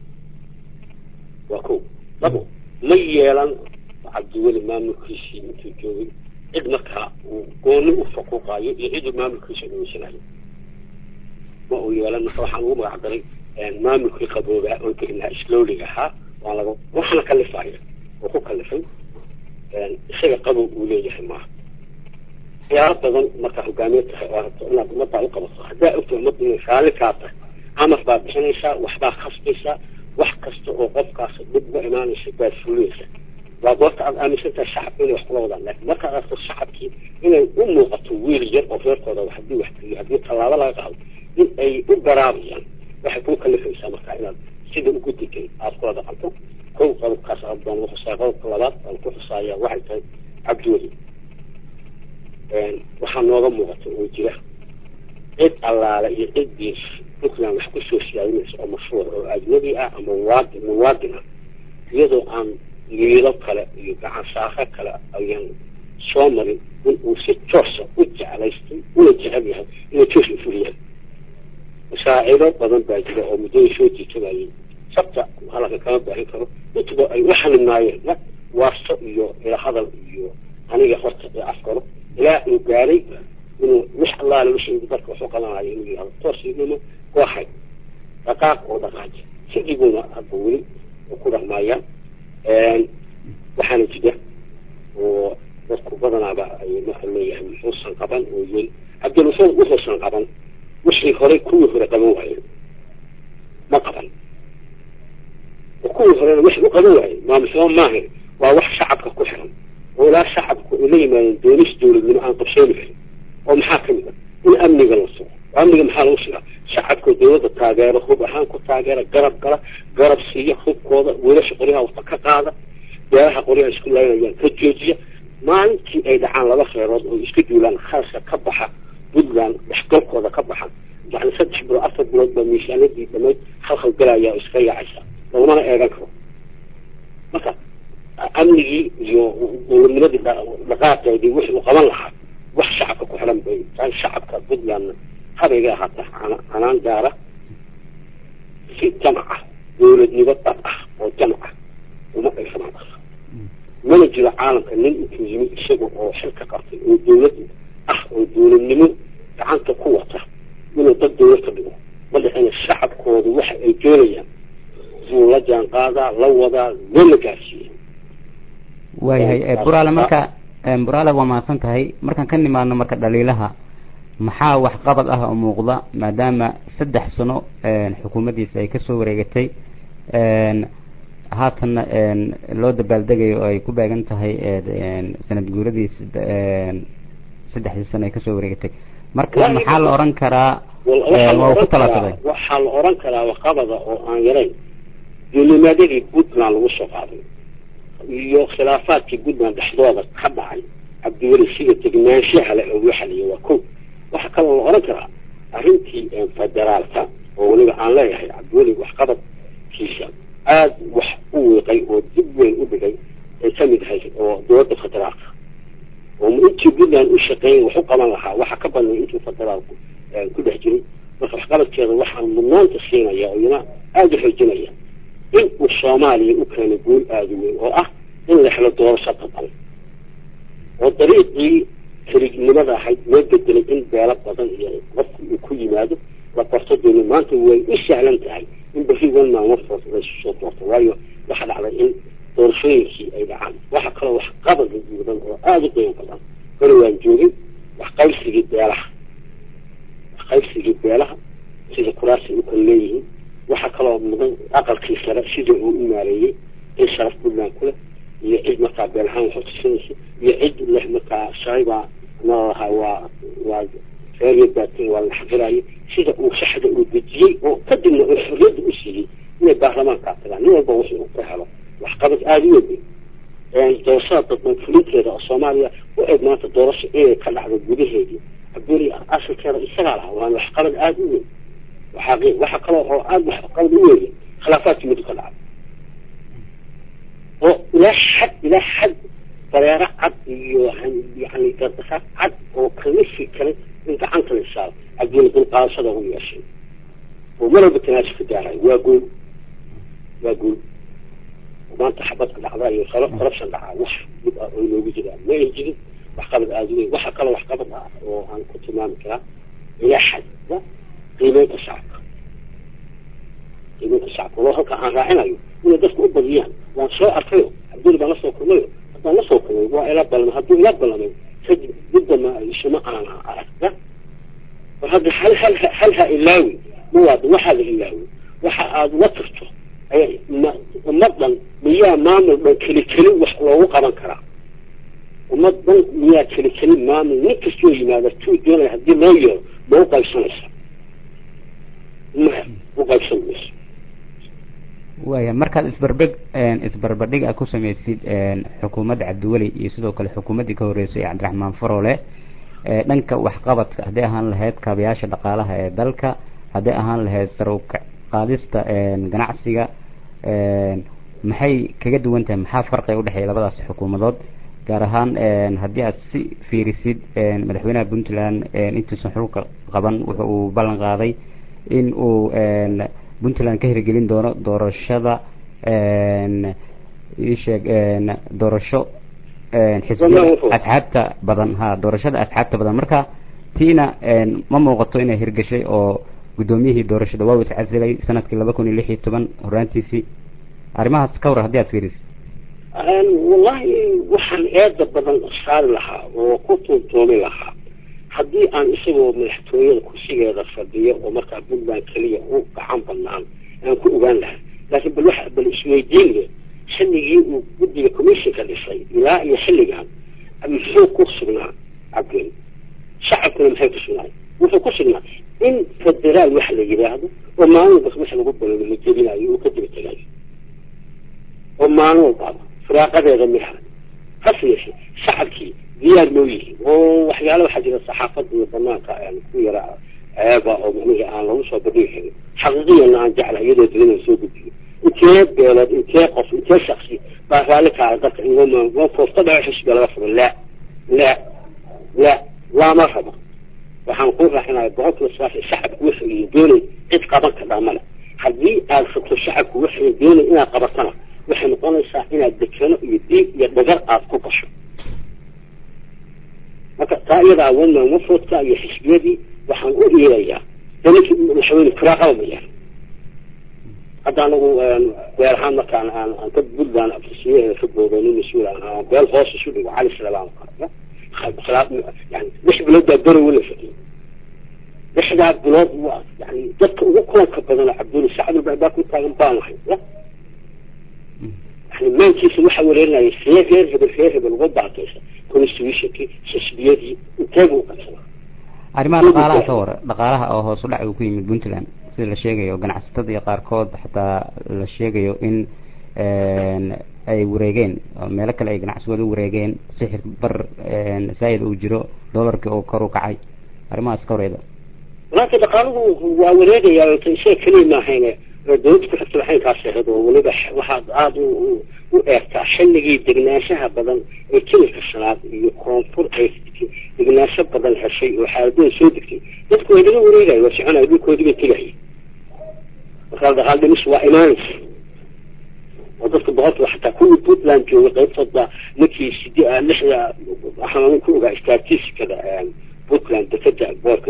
Speaker 9: waa ko labo ma yeelan cabdiweli maamulkiisii intuu joogay cid markaa uu gooni u faquuqaayo iyo cid maamulkiisa dhaweysanayo ma uu yeelan marka waxaan ugu magac daray maamulkii qaboobaa oo degnaa slowlig ahaa waan laga waxaana kalifaya oo ku kalifay isaga qabow uu leeyahay maaha waxyaalo badan markaa hogaamiye tahay oo rabto inaad ummaddaa u qabato haddaa ogta ummadda inay raalli kaa tahay amar baad bixinaysaa waxbaa khasbaysaa wax kasta oo qofkaas dib uga imaanaysa baad fulinaysaa waa goorta aad aaminsan tahay shacabka inay wax kula wadaan laakiin markaad aragto shacabkii inay u muuqato wiil yar oo reerkooda haddii wax geliyo haddii tallaabo laga qaado in ay u garaabayaan waxay kuu kalifaysaa marka inaad sida ugu degay aad kula dhaqanto kow qodobkaas aad baan ugu xusaaya qodobka labaad aan ku xusaaya waxay tahay cabdiweli waxaa nooga muuqata oo jira cid allaale iyo ciddii puntland wax kusoo siyaadinaysa oo mashruuc oo ajnabi ah ama waadi muwaadin ah iyadoo aan liido kale iyo gacan saaqo kale ayaan soo marin in uu si toosa u jeclaystay una jecel yahay inay toos u fuliyaan masaacido badan baa jira oo muddada soo jiitabayay sabta halaka kama baahin karo intuba ay u xalimaayeen waasto iyo ila hadal iyo aniga horta ee afkaro ilaa uu gaaray inuu wax allaale wixii dadka waxu qabanayo inuu yihahdo toosnimo kooxay dhaqaaq oo dhaqaaji sidiguna hadda weli ku dhaqmaayaan waxaana jira oo dadku badanaaba ay marka leeyahay muxuusan qaban oo yel cabdilusan wuxuusan qaban wixii horey kuwii hore qaban waayeen ma qaban oo kuwii horena wixii u qaban waayeen maamusnimo maahan waa wax shacabka ku xiran oo ilaa shacabku ay la yimaadeen doonis dowladnimo aan qabsoomi karin oo maxaa ka mid a in amniga la sugo amniga maxaa lagu sugaa shacabka dowladda taageero hub ahaan ku taageera garab gala garab siiya hubkooda wiilasha qoryaha wata ka qaada beeraha qoryaha isku laynayaan ka joojiya maalintii ay dhacaan laba reerood oo isku duulaan khaaska ka baxa puntland dhexgalkooda ka baxa yani saddex bilood afar bilood baa miisaanadii dhamayd khalkhal galaya oo iska yaacaysa lagumana eegan karo marka amnigii iyo dowladnimadii dhaqaaqeedii wixii uu qaban lahaa wax shacabka ku xiran bay tahay shacabka puntlandna habayga ahaata canaan gaara si jamac ah dowladnimo dhab ah oo jamac ah uma dhaysanaan karta mana jiro caalamka nin intuu yimid isaga oo xilka qabtay oo dowlad ah oo dowladnimo gacanta ku wata inuu dad dowlad ka dhigo ma dhexina shacabkoodu waxa ay doonayaan inuu la jaan qaadaa la wadaa loona gaarsiiya
Speaker 10: waayahay buraale marka buraale waa mahadsan tahay markaan ka nimaadno marka dhaliilaha maxaa waxqabad ah oo muuqda maadaama saddex sano xukuumaddiisa ay kasoo wareegatay haatanna loo dabaaldegayo oo ay ku baagan tahay sanad guuradiis saddexdii sano ay kasoo wareegatay marka maxaa la oran karaa waa ku talasaday
Speaker 9: waxaa la oran karaa waxqabada oo aan yarayn duulimaadadii puntland lagu soo qaaday iyo khilaafaadkii puntland dhexdooda ka dhacay cabdiweli sida degnaanshaha le oo loo xaliyo waa ko waxaa kaloo la oran karaa arrintii federaalka oo weliba aan leeyahay cabdiweli waxqabadkiisa aada wax u wiiqay oo dib weyn u dhigay ay ka mid ahayd oo dowladda federaalka oo intii puntland u shaqeeyay wax u qaban lahaa waxa ka badnay intuu federaalku ku dhex jiray marka waxqabadkeeda waxaan mudnaanta siinaya oo iyana aada u xoojinaya in uu soomaaliya u keenay guul aada u weyn oo ah in la helo doorasho badan oo dariiqii kelignimada ahayd loo bedelay in beelo badan iyo qofku uu ku yimaado la barto dooni maanta way u sahlan tahay in beri wan maalmo foos laysu soo doorto waayo waxa dhacday in doorashooyinkii ay dhacaan waxa kaloo wax qabad mudan oo aada u qiimo badan hore waan joogin wax qaybsigii beelaha wax qaybsigii beelaha sida kuraasi u kala leeyihiin waxa kaloo mudan aqalkii sare sida uu u maareeyey in sharaf puntland ku leh iyo cid markaa beelahaan wax tusinaysa iyo cid leh markaa shaybaa nalaha waa waa reer baatin waa la xaqirayo sida uu saxda uu dejiyey oo kadibna uu xorriyadda u siiyey inay baarlamaankaa tagaan nin walba wixii uu ka helo waxqabad aada u weyn doorashada dadban fulinteeda oo soomaaliya u eg maanta doorasho inay ka dhacdo gudaheedii cabduli asalkeeda isagaa lahaa waana waxqabad aada u weyn waxaa waxa kaloo oo aada waxqabad u weyn khilaafaadkii muddo ka dhacay oo ilaa xad ilaa xad dareero cad iyo yani gardasaad cad oo kalifi kale in gacanta la saaro cabduli dulqaadashada u yeeshay oo mar walba tanaasul ka gaarayo waa guul waa guul maanta xabadka dhacda iyo corruption dhacaa wax dib ah oo inoogu jiraan ma ay jirin waxqabad aada u weyn waxa kaloo waxqabad ah oo aan ku tilmaami karaa ilaa xad qiimeynta shacabka qiimeynta shacabka loo halka aan raacinayo inay dadku u badiyaan waan soo arkayo cabduli baan lasoo kulmayo haddaan lasoo kulmay waa ila ballamay hadduu ila ballamay kadib diddama isuma aan aragta war hadda hal hal hal ha ilaawi mawaada waxaa la ilaawi waxa aada la tirto ummadan miyaa maamul dhan keli keli wax loogu qaban karaa ummad dhan miyaa keli keli maamul nin kastoo yimaada tuu doonaya haddii loo yeero ma u qaybsanaysa maya u qaybsan mayso
Speaker 10: waaya markaad isbarbeg isbarbardhig a ku samaysid xukuumadda cabdiweli iyo sidoo kale xukuumaddii ka horreysay ee cabdiraxmaan farole dhanka waxqabadka hadday ahaan lahayd kaabayaasha dhaqaalaha ee dalka hadday ahaan lahayd sarowka qaadista ganacsiga maxay kaga duwan tahay maxaa farqiga udhexeeya labadaas xukuumadood gaar ahaan haddii aad si fiirisid madaxweynaha puntland intuusan xulka qaban wuxa uu ballan qaaday in uu puntland ka hirgelin doono doorashada isheeg doorasho xisbiyada asxaabta badan ha doorashada asxaabta badan marka tiina ma muuqato inay hirgashay oo guddoomiyihii doorashada waa is casilay sanadkii laba kun iyo lix iyo toban horaantiisii arrimahaas ka war haddii aad fiirisid
Speaker 9: wallahi waxaan eeda badan saari lahaa oo ku tuuntoomi lahaa haddii aan isagoo madaxtooyada kursigeeda fadhiyo oo markaa puntland keliya u gacan banaan aan ku ogaan lahaa laakiin bal wax bal isweydiinle xilligii uu guddiga commissionka dhisay ilaa iyo xilligan muxuu ku sugnaa cabdin shacabkuna maxay ku sugnaay wuxuu ku sugnaa in federaal wax la yidhaahdo oo maalin walba wax lagu baloobo la jebinayo uu ka daba tegayo oo maalin walbaaba firaaqadeeda miha hase yeeshee shacabkii diyaar loo yihiin oo waxyaala waxaa jira saxaafadda iyo banaanka ku yara ceeba oo macnihii aan lagu soo bandhigi karin xaqiiqiyana aan jecla iyadoo dilina soo gudbiyo intee beelood intee qof intee shaksi baa raalli kaca dadka in foofta dhaco xisbiga laga furo la la la lama rabo waxaan ku raaxinaya boqolkiiba sagaashan shacabku waxay doonay cid qaban kadhaa male haddii aad rabto shacabku waxay doonay inaad qabatana waxay noqonaysaa inaad dekeno iyo diig iyo dhagar aad ku gasho marka taa iyadaa wama wafoodka iyo xisbiyadii waxaan u iilayaa dalinkii madaxweyne firaaqaba mayaan hadda anagu beel ahaan markaan aan aan ka puntland afrisiyaheeda ka booday nin mas-uul aan beel hoos isu dhigo cali salaam khilaaf yani lix bilood baa berowe la fadhiyay lixdaa bilood waa yani dadka ugu kulanka badan cabduli sacad baa ku taagan baan lahay yani maankiisa waxaa wareerinaya see reer hebel reer hebel uga baataysa constitutionkii xisbiyadii inteegu uqabsana
Speaker 10: arrimaha dhaqaalaha ka war dhaqaalaha oo hoos u dhac uu ku yimid puntland sida la sheegayo ganacsatada iyo qaarkood xataa la sheegayo in ay wareegeen oo meelo kale ay ganacsigooda u wareegeen sixir bar zaayid uu jiro dollarkii oo kor u kacay arrimahaas ka wareeda
Speaker 9: walaaki dhaqaaluhu waa wareegayaa isaga keliya maahayne dawladda ku xigta waxay kaas ahayd oo weliba waxaad aada u u eegtaa xilligii degnaanshaha badan ee kililka shanaad iyo koonfur ay degnaansho badan heshay oo xaaladooda soo degtay dadku way naga wareegaya waa soconaya dhulkoodii bay tegaya markaa dhaqaal dhimis waa imaanaysa oo dadka boqolkiiba xataa kuwii puntland joogay qaybtooda markii sidi lixda waxaan ku ogaa statisticada puntland dekeda boorka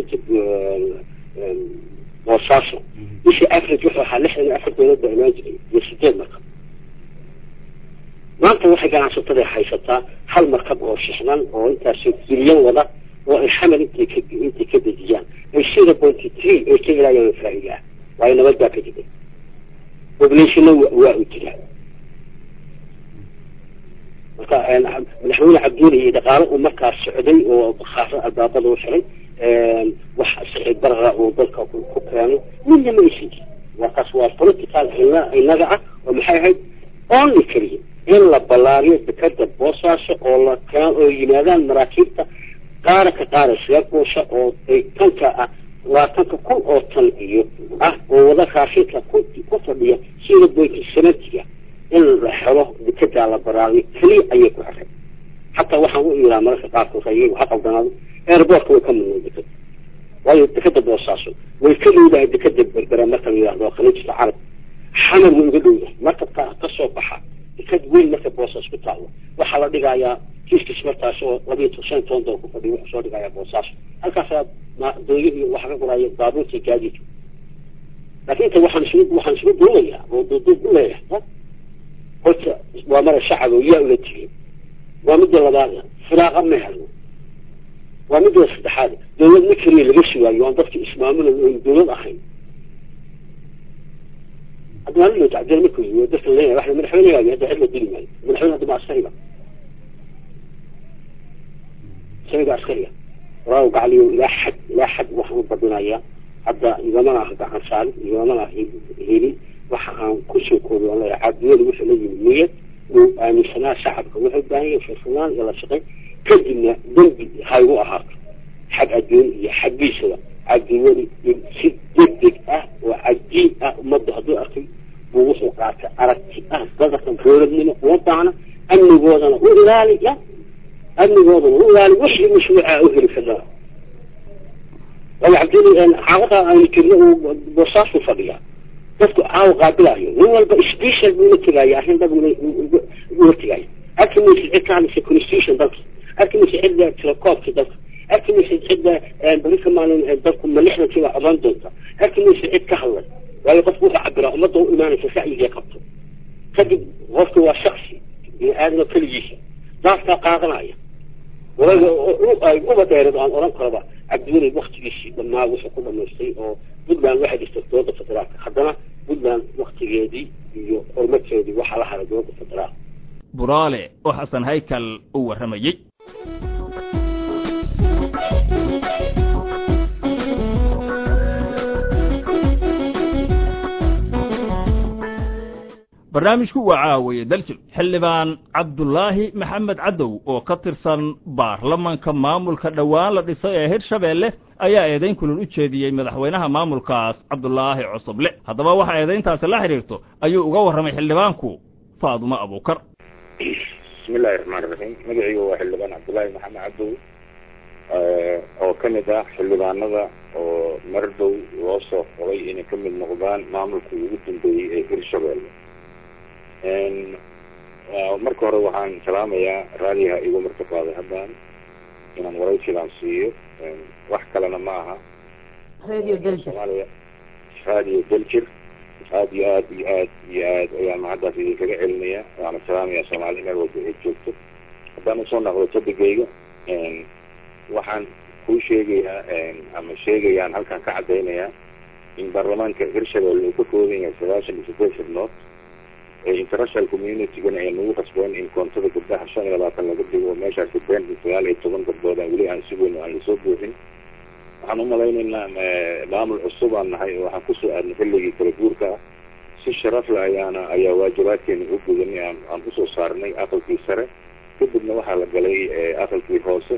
Speaker 9: boosaaso bishii average wuxuu ahaa lixdan iyo afar dowlad baa imaan jiray iyo sideed markab maanta waxay ganacsatada haysataa hal markab oo shixnan oo intaas bilyan wada oo ay xamal intay ka intay ka dejiyaan ay zero pointy three ay ka helayaan faa'iida ah waayo nabad baa ka jiray populationna waa u jiraa marka madaxweyne cabduuli iyo dhaqaale uu markaas socday oo bakhaaro albaabada u xiray wax sixid barra uu dalka ku keenay midna ma aysan jirin markaas waa political inaga ah oo maxay ahayd only keliya in la ballaariyo dekada boosaaso oo la keen oo yimaadaan maraakiibta qaara ka qaara sheegoosha oo ay tanka ah labaatanka kun oo tan iyo ah oo wada raashinka ku ku fadhiya sida boynti sanadkiga in la xelo dekedaa la baraariyo keliya ayay ku xiray xataa waxaan u iilaa mararka qaarkood ayagu ha qaldanaado airportka way ka mudnay dekeda waayo dekeda boosaaso way ka dhowdahay dekeda berbera marka la yidhahdo khaliijta carab xamar way uga dhowdahay markabka ka soo baxa deked weyn marka boosaas ku taalo waxaa la dhigayaa kiiskis markaas oo labiyo shan toban dool ku fadhiyo wuxuu soo dhigayaa boosaaso halkaasaa dooyihii waxa ka qoraya baabuurta gaadiidka laakiin inta waxaan isugu waxaan isugu duubayaa oo duuduub u leeyahay horta waa mara shacab oo yaa ula tegay waa midda labaad firaaqa ma helno waa midda saddexaad dawlad ma keliya laga sugaayo aan dadka ismaamula oon dawlad ahayn hadda waa loo tacdeel markuu yimi dadka leeyahay waxa madaxweynehaaga hadda cid la dili maayo madaxweyne hadda ma askariga isaga askariga walaahu gacaliyo ilaa xad ilaa xad waxaan u badinayaa hadda igamana ah gacan saarin igamana ah helin waxa aan kusoo koobi aan leeyahay cabdiweli wuxuu la yimi niyad uu aaminsanaa shacabka wuxuu baahan yahay firfirnaan iyo la shaqayn kadibna dembi haygu ahaato xag adduun iyo xaggiisaba cabdiweli in si degdeg ah oo cajiib ah ummadda hadduu arkay buu wuxuu qaatay aragti ah dadkan dowladnimo uma baahna amnigoodana u ilaaliya amnigoodana u ilaali wixii mashruuca u heli karaa wala cabdiweli xaaladaa aynu jirno uu boosaasu fadhiyaa dadku caawa qaabilayo nin walba special buu la tegaya arrin dad ula tegaya arki maysa cid ka hadlaysa constitution dalka arki maysa cidda telecoobka dalka arki maysa cidda beri ka maalin dalku ma lixdankiiba codan doonta arki maysa cid ka hadlay waayo qofku wuxuu cabiraa ummadda u imaanaysa ra'yigay qabto kadib qofka waa shaksi bini aadama keligiisa daaskaa qaadanaya walaga uba dheereed aan oran karaba cabdiweli waktigiisii dhamaa wuxuu ku dhamaystay oo puntland waxay dhistay dowladda federaalka haddana puntland waktigeedii iyo horumarkeedii waxaa la haray dowladda federaalka
Speaker 1: buraale oo xasan haykal u warramayey barnaamijku waa caawaye daljir xildhibaan cabdulaahi maxamed cadow oo ka tirsan baarlamanka maamulka dhowaan la dhisay ee hirshabeelle ayaa eedayn kulul u jeediyey madaxweynaha maamulkaas cabdulaahi cosoble haddaba waxa eedayntaasi la xidhiirto ayuu uga warramay xildhibaanku faadumo abuukar
Speaker 11: bismillahi raxmaan iraxiim magacayga waa xildhibaan cabdullaahi maxamed cadow oo ka mid ah xildhibaanada oo mardow loo soo xulay inay ka mid noqdaan maamulkii ugu dambeeyey ee hirshabeelle marka hore waxaan salaamayaa raadiyaha igu marka qaaday haddaan inaan waraysigaan siiyo wax kalena ma aha
Speaker 7: radio daljir
Speaker 11: soomaaliya raadiyo daljir aad iyo aad iyo aad iyo aad ayaan macaddaas idinkaga celinaya waana salaamaya soomaali meel walba ay joogto haddaan usoo naqdo todigayga waxaan kuu sheegayaa ama sheegayaan halkan ka caddaynayaa in baarlamaanka hirshabelle uu ka kooban yahay sagaashan iyo siddeed xibnood international communitygana ay nagu qasbeen in koontada gabdhaha shan iyo labaatan laga dhigo meeshaasi been sagaal iyo toban gabdhood aan weli aan sugayno aan lasoo buuxin waxaan umalaynaynaa maamul cusub aan nahay oo waxaan kusoo aadnay xilligii kala guurka ah si sharaf le ayaana ayaa waajibaadkeena u gudanay aan aan usoo saarnay aqalkii sare kadibna waxaa la galay aqalkii hoose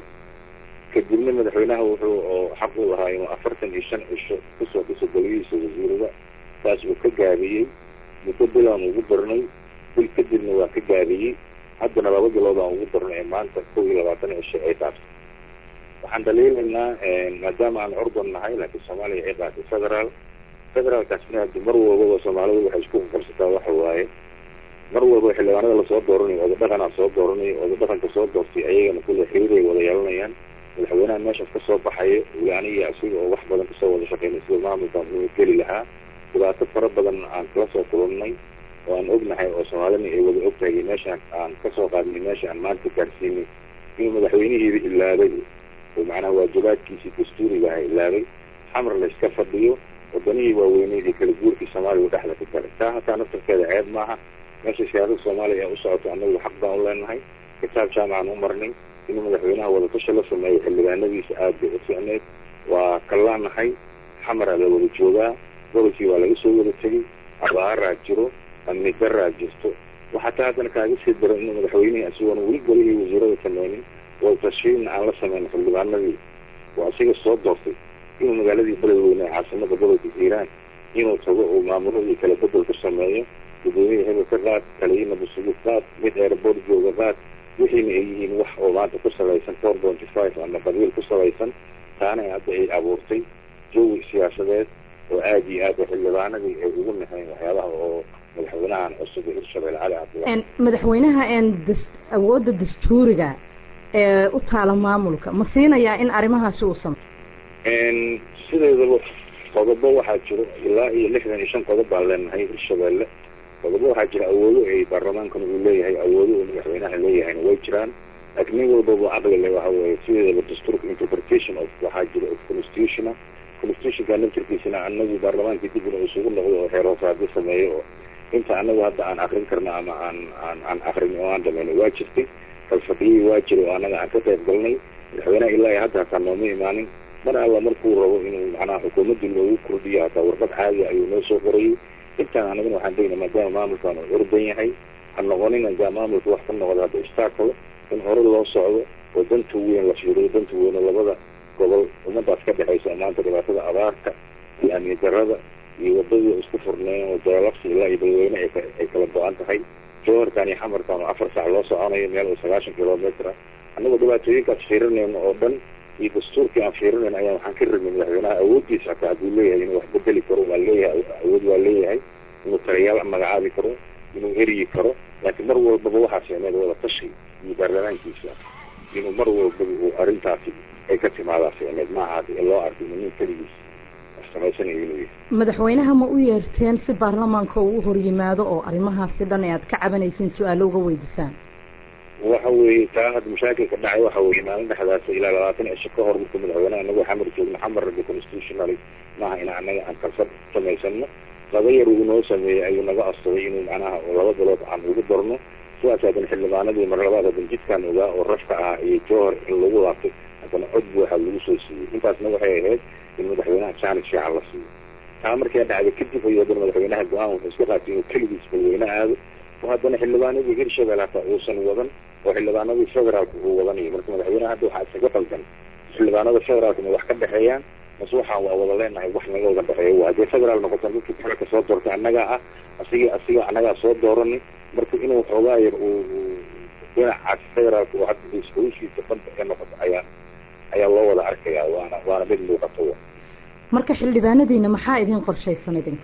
Speaker 11: kadibna madaxweynaha wuxuu oo xaq u lahaa inuu afartan iyo shan cisho kusoo dhiso goliyihiisa wasiirada taas uu ka gaabiyey muddo bil aan ugu darnay bil kadibna waa ka gaabiyey haddana laba bilood aan ugu darnay ee maanta kow iyo labaatan cisho ay dhaafto waxaan dhaliilaynaa maadaama aan ordan nahay laakiin soomaaliya ay qaatay federaal federaalkaasna haddi mar walbaba soomaalidu waxay isku qabsataa waxa waaye mar walba xildhibaanada lasoo dooranayo oda dhaqanaa soo dooranayo oda dhaqanka soo doortay ayagana kulle xiriiray wada yeelanayaan madaxweynaha meeshaas kasoo baxayo weli aniga asiga oo wax badan kasoo wada shaqeynay sida maamulkan uu geli lahaa dhibaato fara badan aan kala soo kulannay oo aan ognahay oo soomaalina ay wada ogtahay meeshaan aan kasoo qaadnay meesha aan maanta gaarsiinay inuu madaxweynihiiba ilaabay oo macnaha waajibaadkiisii dastuurigaha ilaabay xamar layska fadhiyo wadanihii waaweyneyd ee kala guurkii soomaaliya dhexda ka galay taa hataa naftarkeeda ceeb maaha meesha siyaasada soomaaliya ee u socoto annagu xaq baan u leenahay kitaab jaamacaan u marnay inuu madaxweynaha wadatashi la sameeyo xildhibaanadiisa aad bay u fiicneyd waa kallaanahay xamaraa la wada joogaa gobolkii waa laga soo wada tegey abaaraa jiro amni daraa jirto waxaa taa haddana kaaga sii daro inuu madaxweynihii asigoona weli golihii wasiirada sameynin wadatashiina aan la sameyn xildhibaanadii oo asiga soo doortay inuu magaaladii beledweyne ee caasimada gobolka hiiraan inuu tago uu maamuladii kala bedel ku sameeyo gudoomiya hebel ka qaad kaliina busugu qaad mid airport jooga qaad wixiina ay yihiin wax oo maanta ku salaysan four pointy five ama qabiil ku salaysan taana hadda ay abuurtay jawi siyaasadeed oo aad iyo aad xildhibaanadii ay ugu nahayn waxyaabaha oo madaxweynahan cusub ee hirshabelle cali cabdillah
Speaker 7: madaxweynaha awoodda dastuuriga ee u taala maamulka ma siinayaa in arrimahaasi uu sameyo
Speaker 11: sideedaba qodobo waxaa jiro ilaa iyo lixdan iyo shan qodob baan leenahay hirshabelle qodobo waxaa jira awoodo ay baarlamaankan uu leeyahay awoodo uu madaxweynaha leeyahayna way jiraan laakiin nin walbaba caqli le waxa weeye sideedaba dastuurka interpretation of waxaa jira of constitutional constitutionka naftirkiisana anagu baarlamaankii dib inuu isugu noqdo oo xeer hoosaadyo sameeyo oo inta anagu hadda aan akrin karno ama aan aan aan akrin oo aan dhamayno waa jirtay falfadhiyihii waa jira oo anaga aan ka qayb galnay madaxweynaha ilaa iyo hadda hataa nooma imaanin mar alla markuu rabo inuu macnaha xukuumadda loogu kordhiyo hataa warqad caadi ayuu noo soo qorayay intaan anagana waxaan degna maadaama maamulkan uu ordan yahay ha noqonina gaa maamulka wax ka noqda hadda istaakalo in hore loo socdo oo danta weyn la fiiriyo danta weyn oo labada gobol ummadaas ka dhexaysa maanta dhibaatada abaarta iyo amni darada iyo wadadii isku furneen oo jaalabsi ilaa iyo dadweyne ay kala go-an tahay jooharkan iyo xamarkan oo afar saac loo soconayo meel oo sagaashan kilometer ah annagoo dhibaatooyinkaas fiirinayno oo dhan iyo dastuurkii aan fiirinayn ayaan waxaan ka rabnay madaxweynaha awooddiisa hataa hadduu leeyahay inuu wax bedeli karo waa leeyahay awood waa leeyahay inuu taliyaal magacaabi karo inuu eryi karo laakiin mar walbaba waxaa seeneed wada tashi iyo baarlamaankiisa inuu mar walbaba uu arrintaasi ay ka timaadaa seeneed maaha ee loo arkay nin keligiis samaysanayo inuu yahay
Speaker 7: madaxweynaha ma u yeerteen si baarlamaanka uu u horyimaado oo arrimahaasi dhan ee aad ka cabanaysiin su-aalo uga weydiisaan
Speaker 11: waxa weeye taa hadda mashaakilka dhacay waxa weeye maalin dhexdaas ilaa labaatan cisho ka hor marka madaxweynaha anagu xamar joogno xamar rabbi constitutionally maaha in anaga aan kalfad samaysano laba yar uu noo sameeyey ayuu naga asturay inuu macnaha laba bilood aan ugu darno sidaas haddana xildhibaanadii mar labaad haddana jidkaan ogaa oo rafka ahaa iyo jowhar in lagu laabtay haddana cod buuxa lagu soo siiyey intaasna waxay ahayd in madaxweynaha jaanis fiican la siiyo taa markay dhacday kadib ayuu haddana madaxweynaha go-aan wuxuu iska qaatay inuu keligiis balweyne aado oo haddana xildhibaanadii hirshabelle hataa uusan wadan oo xildhibaanadii federaalka uu wadanayo marka madaxweynaha hadda waxaa isaga qaldan xildhibaanada federaalka ma wax ka dhexeeyaan mase waxaan waa wada leenahay wax naga wada dhexeeyo waa haddii federaal noqotan dadkii federaalka soo doortay annagaa ah asiga asiga annagaa soo dooranay marka inuu xoogaa yar uu dhinacaas federaalka oo hadda iskuushiisa dhanba ee noqoto ayaa ayaa loo wada arkayaa waana waana mid muuqato
Speaker 7: marka xildhibaanadiina maxaa idin qorshaysan idinka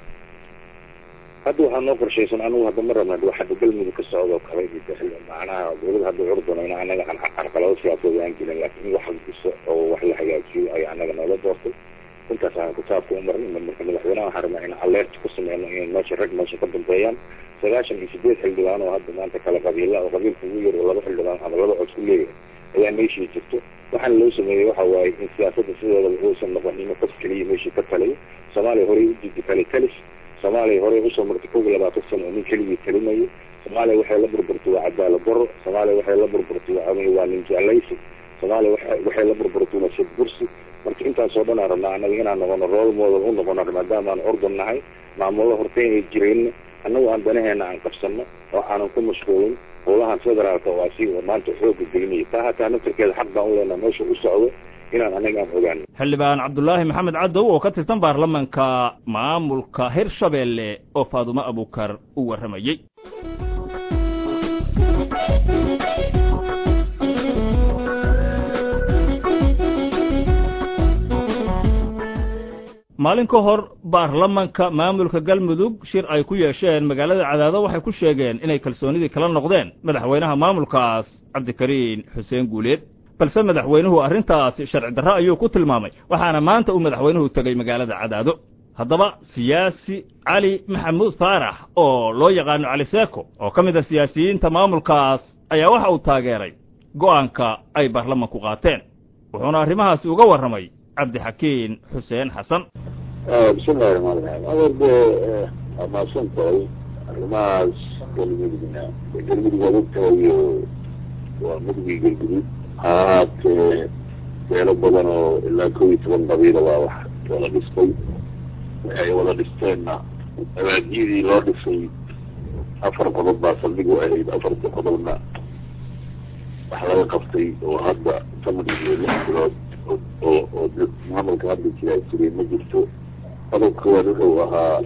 Speaker 11: hadda waxaa noo qorshaysan anigu hadda ma rabna waa hadda galmudug ka socdo kale macnaha dowlada hadda curdano in anaga carqalado siyaasadeed aan gelin laakiin in wax dhiso oo wax la hagaajiyo ay anaga noola doortay intaas aan kitaabka u marnay marka madaxweynaha waxaan rabnaa in alert ku sameyno in meesha rag meesha ka dambeeyaan sagaashan iyo sideed xildhibaan oo hadda maanta kala qabiila oo qabiilka ugu yar oo laba xildhibaan ama laba cod ku leeyahay ayaa meeshii jirto waxaana loo sameeyey waxa waaye in siyaasadda sideedaba uusan noqon in qof keliya meeshii ka taliyo soomaaliya horey u diidi kale talis soomaaliya horey usoo martay kow iyo labaatan sano oo nin keligii talinayo soomaaliya waxay la burburtay waa cadaalad daro soomaaliya waxay la burburtay waa waa nin jeclaysi soomaaliya waa waxay la burburtay waa sid bursi marka intaas oo dhan aan rabnaa annaga inaan noqono role model u noqono maadaama aan ordan nahay maamulo horteyn ay jireen annagu aan danaheena aan qabsano oo aanan ku mashquulin howlahan federaalka oo asi maanta xooga gelinaya taa hataa naftarkeeda xaq baan u leenaha meesha u socdo inaan anaga aan ogaano
Speaker 1: xildhibaan cabdulaahi maxamed cadow oo ka tirsan baarlamanka maamulka hirshabeelle oo faadumo abukar u warramayey maalin ka hor baarlamanka maamulka galmudug shir ay ku yeesheen magaalada cadaado waxay ku sheegeen inay kalsoonidii kala noqdeen madaxweynaha maamulkaas cabdikariin xuseen guuleed balse madaxweynuhu arrintaasi sharci darro ayuu ku tilmaamay waxaana maanta uu madaxweynuhu tegey magaalada cadaado haddaba siyaasi cali maxamuud faarax oo loo yaqaano cali seeko oo ka mid a siyaasiyiinta maamulkaas ayaa waxa uu taageeray go'aanka ay baarlamanku qaateen wuxuuna arrimahaasi uga warramay cabdixakiin xuseen xasan
Speaker 12: bismillahi raxmaan raxiim adeer dee waa mahadsan tahay arrimahaas galmudugna galmudug waad ogtahay waa mudugii galgudud haatee beelo badan oo ilaa kow iyo toban qabiila waa wax wada dhistay ay wada dhisteenna abaadiyadii loo dhisay afar qodob baa saldhig u ahayd afarta qodobna wax laga qabtay oo hadda sanad iyo lix bilood oo oo maamulka hadda jiraa jiray ma jirto qodobka koowaad wuxuu ahaa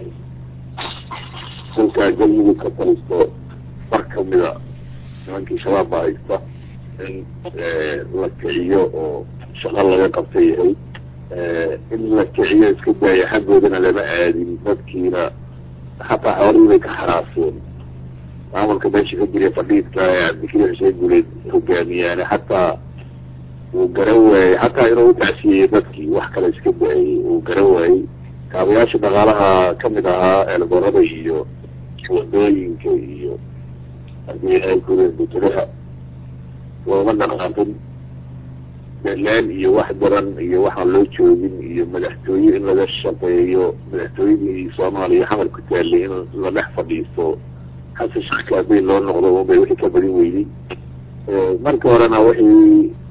Speaker 12: kolkaa galmudug ka talisto bar kamida nimankii shabaab baa haysta in la kiciyo oo shaqo laga qabtay yahay in la kiciyo iska daaya xaggoodana lama aadin dadkiina hataa xoolihii bay ka xaraaseen maamulka meesha ka jira fadhiidka ee cabdikariin xuseen guuleed hogaamiyaane hataa uu garan waayey hataa inuu utacsiyeyo dadkii wax kale iska daayay uu garan waayey kaabayaasha dhaqaalaha kamid ahaa eelgoorada iyo wadooyinka iyo hadii ay kureen butulaha looma dhaqaaqin belaan iyo wax daran iyo waxaan loo joogin iyo madaxtooye in laga shaqeeyo madaxtooyadii soomaaliya xamar ku taallay in la dhex fadhiisto xasan sheekh kaabeyn loo noqdo unbay wixii ka badin weydey marka horena wixii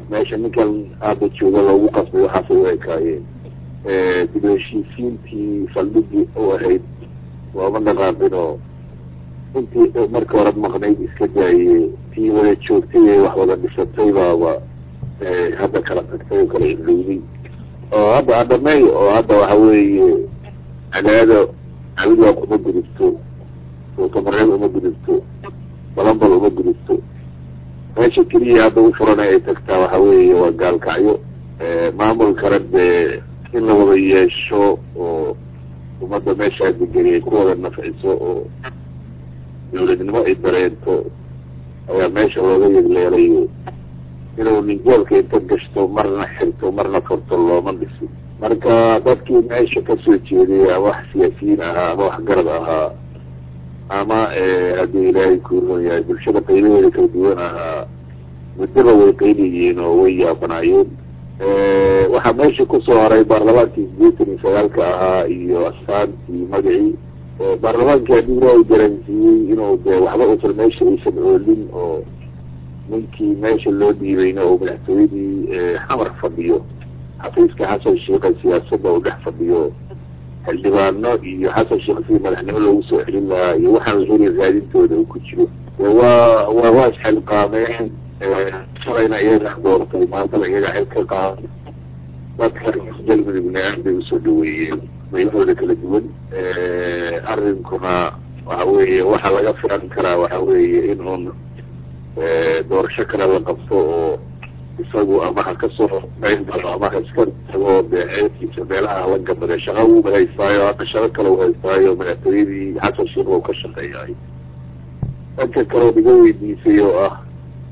Speaker 12: meesha ninkan aada jooga loogu qasbay waxaasay u ekaayeen dib u heshiisiintii saldhigii u ahayd looma dhaqaaqin oo intii marka hore maqnayd iska daaye tii wada joogtay ee wax wada dhisatay baaba hadda kala tagtay oo kala ilowday oo hadda adhamey oo hadda waxa weeye cadaada cabidwaaq uma gudubto suutamareeb uma gudubto balambal uma gudubto meesha keliya hadda u furan ay tagtaa waxa weeye waa gaalkacyo maamulkana dee in la wada yeesho oo ummadda meeshaa degeni ay ku wada nafciso oo dawladnimo ay dareento ayaa meesha looga yegleelayo inuu ningoolka inta gashto marna xirto marna furto looma dhisin marka dadkii meesha kasoo jeeday ama wax siyaasiyiin ahaa ama wax garad ahaa ama haddii ilaahay kuuron yahay bulshada qaybaheeda kala duwan ahaa muddaba way qayliyiin oo way yaabanaayeen waxaa meesha kusoo haray baarlamaankii sideetan iyo sagaalka ahaa iyo astaantii magacii baarlamaankii haddii ilaahay garansiiyey inuu de waxba usan meesha aysan oolin oo ninkii meesha loo dhiibayna oo madaxtooyadii xamar fadhiyo xafiiska xasan sheikha siyaasadda uu dhex fadhiyo xildhibaano iyo xasan sheikh sidii madaxnimo loogu soo celin lahaa iyo waxaan la heli raadintooda uu ku jiro waa waa waa isxilqaameen shalayna iyagaa doortay maantana iyagaa xil ka qaaday dadka galmudugna aad bay usoo dhaweeyeen meelahooda kala duwan arrinkuna waxa weeye waxaa laga filan karaa waxa weeye in uun doorasho kale la qabto oo isagu ama ha kasoo qayb galo ama ha iska tago dee ceebkiisa meelaha la gabade shaqa wuuba haystaayo hadda shaqo kale u haystaayo madaxtooyadii xasan sheikh oo ka shaqeeyaay dhanka kaleo iga weydiisay oo ah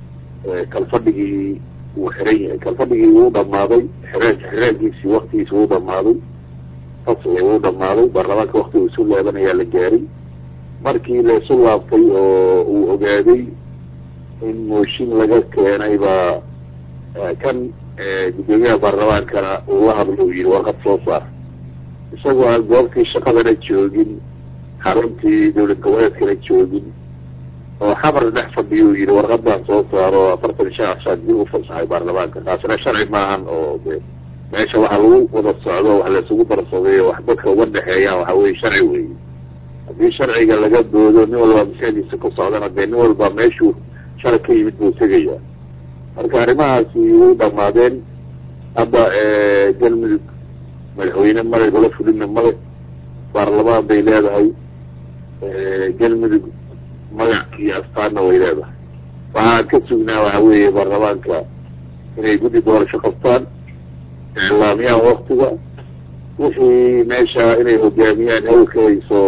Speaker 12: kalfadhigii wuu xiran yahay kalfadhigii wuu dhamaaday xireen xireenkiisii waktigiisi wuu dhamaaday fasli wuu dhamaaday baarlamaanka wakti uu isu laabanayaa la gaaray markii la isu laabtay oo uu ogaaday in mooshin laga keenay baa kan guddoomiyaha baarlamaankana uu la hadlo u yihi warqad soo saar isagoo aan goobtii shaqadana joogin xaruntii dawlad goboleedkana joogin oo xamar dhex fadhiyo u yihi warqadaan soo saaro afartan shan cashaad dib u fasaxay baarlamaanka taasina sharci maahan oo de meesha waxaa lagu wada socdo wax laysugu darsaday wax dadka uga dhexeeyaan waxa weye sharci weeye haddii sharciga laga doodo nin walba maskaxdiisa ku socdana dee nin walba meeshuu sharci ka yimid buu tegayaa marka arrimahaasi way dhamaadeen hadda galmudug madaxweyne male golo fulina male baarlamaan bay leedahay galmudug magac iyo astaanna way leedahay waxaan ka sugnaa waxa weeye baarlamaanka inay guddi doorasho qabtaan iclaamiyaan waktiga wixii meesha inay hogaamiyaan hawlka hayso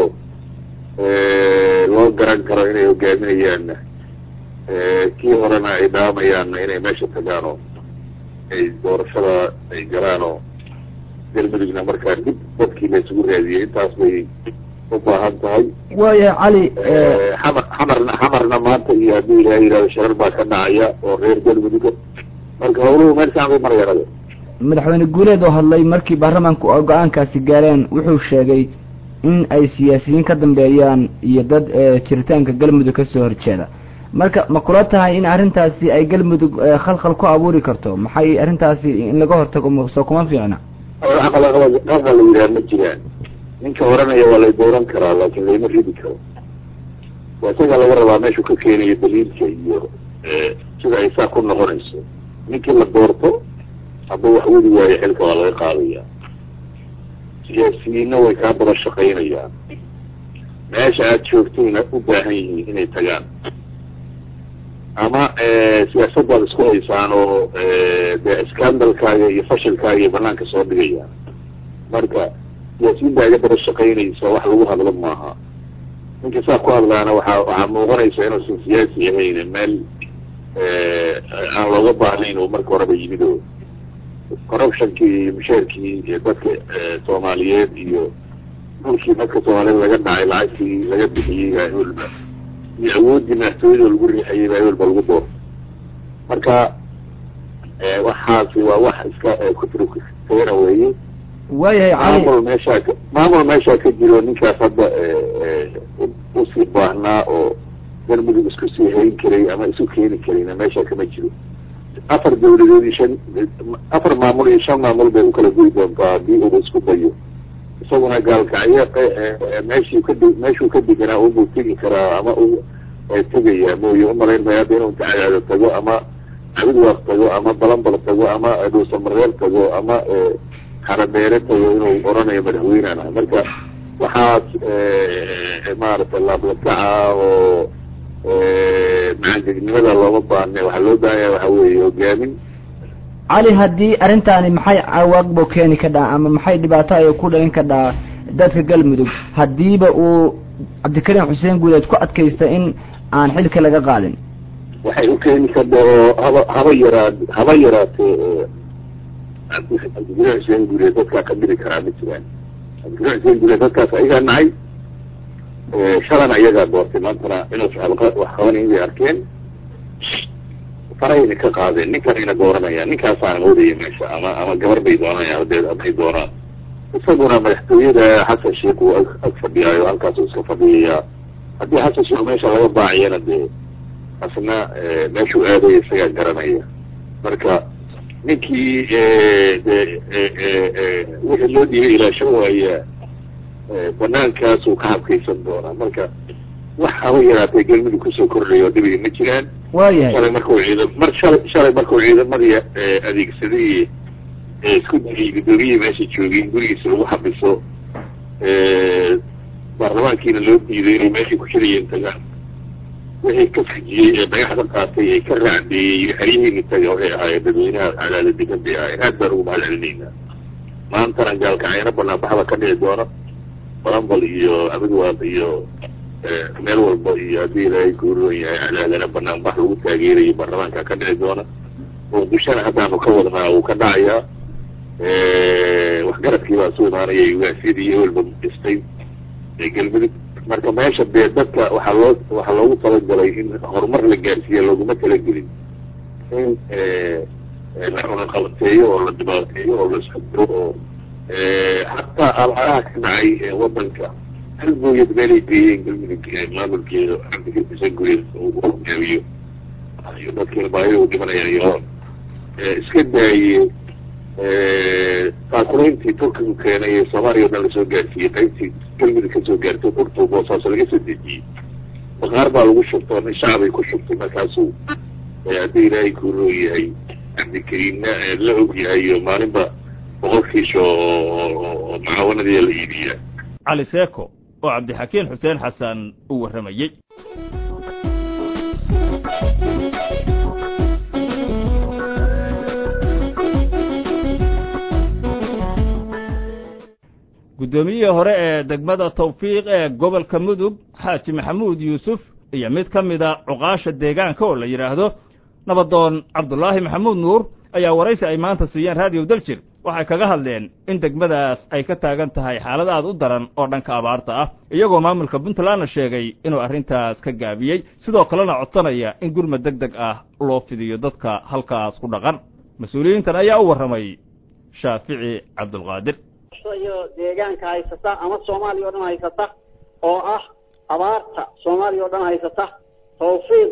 Speaker 12: loo garan karo inay hogaaminayaanna kii horena ay dhaamayaanna inay meesha tagaan oo ay doorashada ay galaan oo galmudugna markaa dib dadkii la isugu raadiyey intaas bay u baahan tahay
Speaker 13: waayahay cali
Speaker 12: xamar xamarna xamarna maanta iyo haddii ilaha yihahdo sharar baa ka dhacaya oo reer galmuduga marka hawluhu meel fiican bay marayaan ade
Speaker 13: madaxweyne guuleed oo hadlay markii baarlamaanku go-aankaasi gaareen wuxuu sheegay in ay siyaasiyiin ka dambeeyaan iyo dad jiritaanka galmudug kasoo horjeeda marka ma kula tahay in arrintaasi ay galmudug khalkhal ku abuuri karto maxay arrintaasi in laga hortago soo kuma fiicna
Speaker 12: qalqa la yidhaha ma jiraan ninka oranaya waa lay dooran karaa laakin layma ridi karo waa isagaa laga rabaa meeshuu ka keenayo daliilka iyo sida ay saa ku noqonayso ninkii la doorto hadduu wax wadi waayo xilka waa laga qaadaya siyaasiyiinna way kaa daba shaqaynayaan meesha aada joogtayna u baahan yihiin inay tagaan ama siyaasaddaad isku haysaan oo dee scandalkaaga iyo fashilkaaga iyo banaanka soo dhigayaan marka siyaasiyiinta iga daba shaqaynaysa wax lagu hadlo maaha ninka saa ku hadlaana waxaa waxaa muuqanaysa inuusan siyaasi ahayn meel aan looga baahnayn oo marka horeba yimid oo corruptionkii iyo mushaarkii iyo dadka soomaaliyeed iyo dhulkii dadka soomaaliyeed laga dhacay lacagtii laga bixiyey baa walba iyo awooddii madaxtooyada lagu riixayay baa walba lagu door marka waxaasi waa wax iska kutrukteena weeye
Speaker 13: waayahay cali
Speaker 12: maamul meeshaa ka maamul meeshaa ka jiro ninkaas hadda usii baahnaa oo galmudug isku sii hayn karay ama isu keeni karayna meesha kama jiro afar dawladood iyo shan afar maamul iyo shan maamul bay ukala goyi doontaa haddii uba isku dayo isaguna gaalkacyo meeshii kadi meeshuu ka deganaa unbuu tegi karaa ama u tegaya mooye umalayn maya hadda inuu tacadaado tago ama cabidwaaq tago ama balanbal tago ama dhuusamareer tago ama xarabeere tago inuu oranayo madaxweynena marka waxaas maaragtay laablakaca oo macangegnimada looma baahne waxaa loo baahanya waxa weeye hogaamin
Speaker 13: cali haddii arrintaani maxay cawaaqbo keeni ka dhaa ama maxay dhibaato ay ku dhalin ka dhaa dadka galmudug haddiiba uu cabdikariim xuseen guuleed ku adkaysta in aan xilka laga qaadin
Speaker 12: waxay u keeni kadha oo haba haba yaraa haba yaraatee cabdikariim xuseen guuleed dadkaa ka dhiri karaa ma jiraan cabdikariim xuseen guuleed dadkaas ayagaa nacay shalana iyagaa doortay maantana inuusa wax qabanay bay arkeen farayna ka qaadeen ninkanayna dooranayaan ninkaasaan moodaya meesha ama ama gabar bay doonayaan hadeed hadday doonaan isaguna madaxtooyada xasan sheikh uu ag fadhiyaayo halkaasuu iska fadhiyayaa haddii xasan sheikh meesha laga baaciyana dee asna meeshuu aadaya isagaa garanaya marka ninkii de wixii loo dhiibay ilaasho waaya banaankaasuu ka habkaysan doonaa marka wax haba yaraatay galmudug kusoo kordhayo oo dhibiga ma jiraan
Speaker 13: waayahay
Speaker 12: shalay markuu ciidam mar shalay shalay markuu ciidamadii adeegsaday isku dayay guddoomiyihii meesha joogay in gurigiisa lagu xabiso baarlamaankiina loo diiday inay meeshay ku shirayeen tagaan wixii ka fujiyey ee dhagaxda qaatay ee ka raacdeeyey xeryihiina taga waxay ahaayeen dadweynaha cadaala degan bay ahaayeen aad baan ugu mahad celinaynaa maantana gaalkacayna banaanbaxda ka dhici doona balambal iyo abidwaaq iyo meel walba iyo haddii ilaahay kuuroon yahay cadaalana banaanbax lagu taageerayo baarlamaanka ka dhici doona muqdishona haddaanu ka wadnaa uu ka dhacayaa waxgaradkii baa soo imaanaya ugaasiyadii ewelba dhistay galmudug marka meesha dee dadka waxaa loo waxaa loogu talagalay in horumar la gaarsiiya looguma talagelin in la cunaqabateeyo oo la dhibaateeyo oo la isxudiro oo hataa abaaraha ka dhacay wadanka hal booyad meelay geeyeen galmudug maamulkeeda cabdikarisan gureed uu hoggaamiyo iyo dadkiina baahida u dhimanaya iyo iska daaye taakulayntii turkigu keenay ee soomaaliya o dhan lasoo gaarsiiyey qaybtii galmudug kasoo gaartay turtu boosaaso laga soo dejiyey baqaar baa lagu shubtay nin shacbay ku shubtay markaasuu haddii ilaahay kuuroo yahay cabdikariimna la og yahay iyo maalinba boqolkiisha oo macaawanadii la iibiyaa
Speaker 1: cali seeko oo cabdixakiin xuseen xasan uu warramayey guddoomiyihii hore ee degmada tawfiiq ee gobolka mudug xaaji maxamuud yuusuf iyo mid ka mida cuqaasha deegaanka oo la yidhaahdo nabadoon cabdulaahi maxamuud nuur ayaa waraysi ay maanta siiyeen raadiyo daljir waxay kaga hadleen in degmadaas ay ka taagan tahay xaalad aad u daran oo dhanka abaarta ah iyagoo maamulka puntlandna sheegay inuu arrintaas ka gaabiyey sidoo kalena codsanaya in gurmad deg deg ah loo fidiyo dadka halkaas ku dhaqan mas-uuliyiintan ayaa u warramay shaafici cabdulqaadir
Speaker 14: iyo deegaanka haysata ama soomaaliya o dhan haysata oo ah abaarta soomaaliya o dhan haysata tawfiiq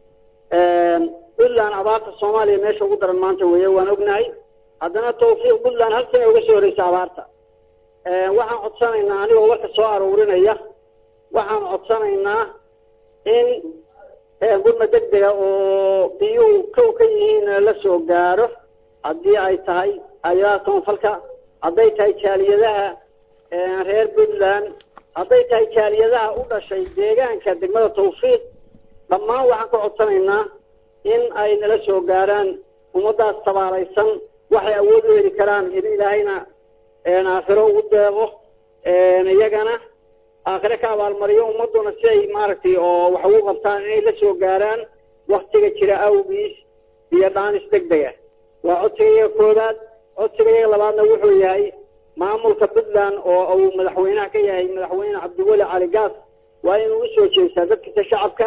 Speaker 14: puntland abaarta soomaaliya meesha ugu daran maanta weeye waan ognahay haddana tawfiiq puntland hal sana uga soo horeysa abaarta waxaan codsanaynaa anigoo warka soo aruurinaya waxaan codsanaynaa in gurma deg dega oo biyuhu kow ka yihiin la soo gaaro haddii ay tahay ayadaha toonfalka hadday tahay jaaliyadaha reer puntland hadday tahay jaaliyadaha u dhashay deegaanka degmada tawfiiq dhammaan waxaan ka codsanaynaa in ay nala soo gaaraan ummadaas tabaalaysan waxay awood u heli karaan in ilaahayna aakhiro ugu deeqo iyagana aakhire ka abaalmariyo ummaduna si ay maaragtay oo wax ugu qabtaan inay la soo gaaraan waktiga jira awgiis iyo dhaanis deg dega waa codsigayaga koobaad codsigayaga labaadna wuxuu yahay maamulka puntland oo uu madaxweynaha ka yahay madaxweyne cabdiweli cali gaas waa inuu usoo jeestaa dadkiisa shacabka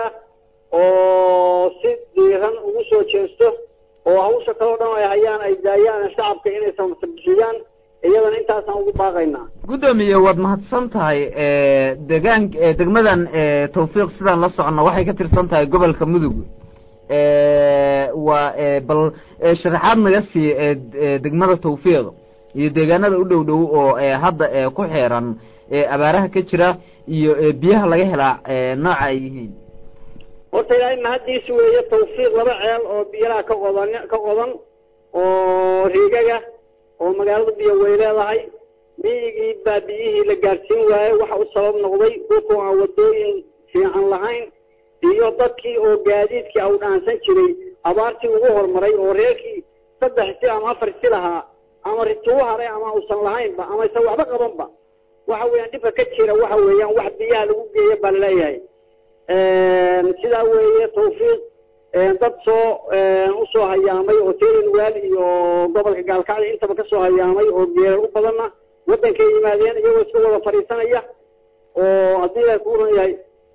Speaker 14: oo si diiran ugu soo jeesto oo hawsha kaloo dhan ay hayaan ay daayaan shacabka inay samabixiyaan iyadana intaasaan ugu baaqaynaa
Speaker 15: guddoomiye waad mahadsan tahay degaan degmadan tawfiiq sidaan la socono waxay ka tirsan tahay gobolka mudug waa bal sharaxaad naga sii degmada tawfiiq iyo deegaanada u dhow dhow oo hadda ku xeeran abaaraha ka jira iyo biyaha laga helaa nooca ay yihiin
Speaker 14: horta ilaahay mahaddiisa weeye tawfiiq laba ceel oo biyalaha ka qodan ka qodan oo riigaga oo magaalada biyo way leedahay miyigii baa biyihii la gaadhsiin waayey waxa u sabab noqday dhulkoo aan wadooyin fiican lahayn iyo dadkii oo gaadiidkii au dhaansan jiray abaartii ugu horumaray oo reerkii saddex si ama afar si lahaa ama ritugu haray ama uusan lahaynba ama isan waxba qabanba waxa weeyaan dhibka ka jira waxa weeyaan wax biyaha lagu geeya baa laleeyahay sidaa weeye tawfiiq dad soo usoo hayaamay oo teelinwaal iyo gobolka gaalkacyo intaba kasoo hayaamay oo geerar u badanna waddankay yimaadeen iyagoo iska wada fadhiisanaya oo haddii ay ku ran yahay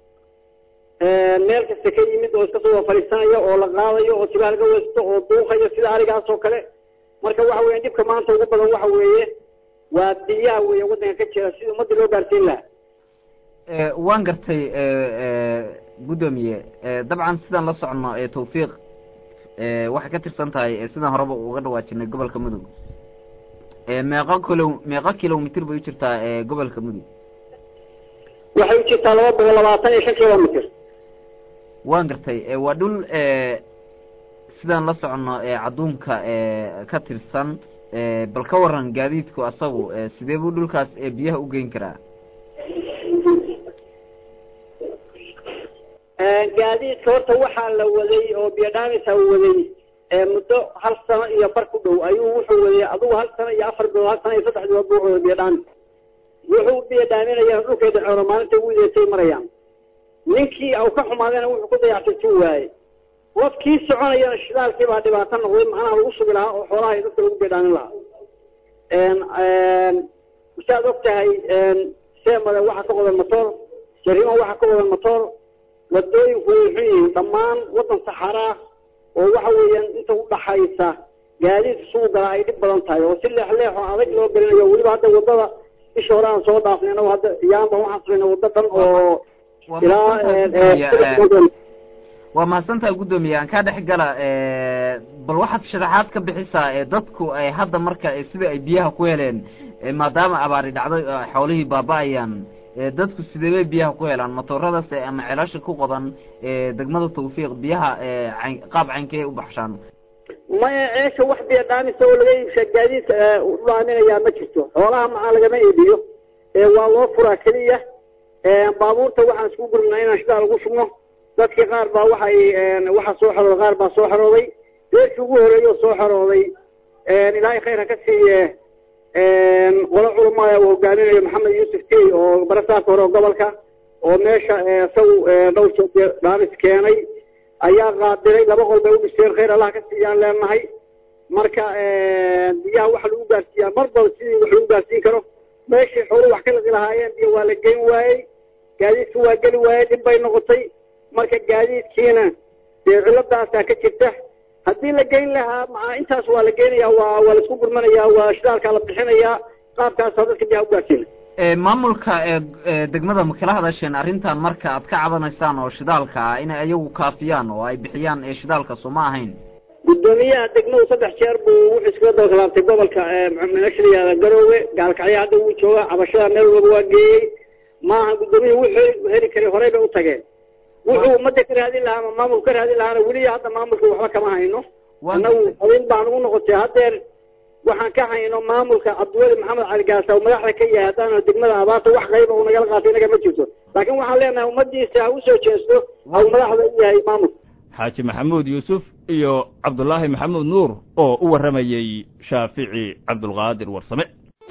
Speaker 14: meel kasta ka yimid oo iska soo wada fadhiisanaya oo la qaadayo oo sibaha laga weysto oo duuqayo sida arigaas oo kale marka waxa weya dhibka maanta ugu badan waxa weeye waa biyaha weeye waddanka ka jira sidii ummadda loo gaarsiin lahaa
Speaker 15: waan gartay guddoomiye dabcan sidaan la socono tawfiiq waxay ka tirsan tahay sidaan horeba uga dhawaajinay gobolka mudug meeqa kilo meeqa kilomitr bay u jirtaa gobolka mudug
Speaker 14: waxay u jirtaa laba boqol labaatan iyo shan kilomitr
Speaker 15: waan gartay waa dhul sidaan la socono cadduunka ka tirsan bal ka waran gaadiidku asagu sidee buu dhulkaas biyaha u geyn karaa
Speaker 14: gaadiidka horta waxaa la waday oo biyodhaamisa waday muddo hal sano iyo bar ku dhow ayuu wuxuu waday adugu hal sano iyo afar bilood hal sano iyo saddex bilood buu waday biyodhaamis wuxuu biyodhaaminaya dhulkeeda xoolo maalinta ugu ideetay marayaan ninkii au ka xumaadayna wuxuu ku dayactirtuu waaye qofkii soconayana shidaalkii baa dhibaato noqday macnaha lagu sugi lahaa oo xoolaha iyo dadka lagu biyodhaamin lahaa saad og tahay seemada waxaa ka qodan motor jarimo waxaa ka qodan motor wadooyinku way xun yihiin dhammaan waddan saxaraa oo waxa weeyaan inta udhaxaysa gaadiidka sugu galaa ay dhib badan tahay oo si leex leex oo adag loo gelinayo weliba hadda wadada isha hore aan soo dhaafnay anagu hadda yaanba waxaan samayna waddo dhan oo ilaa
Speaker 15: waa mahadsantaha guddoomiye aan kaa dhex gala bal waxaad sharaxaad ka bixisaa dadku ay hadda marka sida ay biyaha ku heleen maadaama abaari dhacday xoolihii baaba-ayaan dadku sidee bay biyaha ku helaan matooradaas ama celasha ku qodan degmada tawfiiq biyaha qaab caynkee u baxshaan
Speaker 14: maya ceesha wax biyo dhaamisa oo laga iibsha gaadiidka u dhaaminayaa ma jirto xoolaha maxaa lagama iibiyo waa loo furaa keliya baabuurta waxaan isku gurnaa inaan shidaa lagu shubno dadkii qaar baa waxay waxaa soo xarooday qaar baa soo xarooday deerkii ugu horeeyay oo soo xarooday ilaahay khayr ha ka siiye qolo culamaaya uu hogaaminayo maxamed yuusuf tey oo barasaafka hore oo gobolka oo meesha isagu dhowr jeer dhaamis keenay ayaa qaadiray laba qol bay u dhiseen khayr allah ka siiyaan leenahay marka biyaha waxa lagu gaarsiiyaa mar bal sidii wax lagu gaarsiin karo meeshii xooluhu wax ka liqi lahaayeen biyo waa la geyn waayey gaadiidka waa geli waayey dhib bay noqotay marka gaadiidkiina dee ciladaasaa ka jirta haddii la geyn lahaa maa intaas waa la geynaya waa waa la isku gurmanaya waa shidaalkaa la bixinayaa qaabkaasaa dadka biyaha u gaarsiina
Speaker 15: maamulka degmada ma kala hadasheen arrintan marka aad ka cabanaysaan oo shidaalka ah inay ayagu kaafiyaan oo ay bixiyaan shidaalka soo ma ahayn
Speaker 14: guddoomiyaha degmadu saddex jeer buu wuxuu iskaga dabakalaabtay gobolka meesha la yihahda garoowe gaalkacyo hadda wuu jooga cabashada meel walba waa geeyey maaha guddoomiyaha wuxuu heli karay horey bay u tageen wuxuu ummadda ka raadin lahaa ama maamul ka raadin lahaana weli hadda maamulka waxba kama hayno annagu adin baan ugu noqotay haddeer waxaan ka hayno maamulka cabdiweli maxamed cali gaasa oo madaxda ka yahay haddaana degmada abaarta wax qayba uu nagala qaatay inaga ma jirto laakiin waxaan leenahay ummadiisa ha usoo jeesto au madaxda u yahay maamulka
Speaker 1: xaaji maxamuud yuusuf iyo cabdulaahi maxamuud nuur oo u warramayey shaafici cabdulqaadir warsame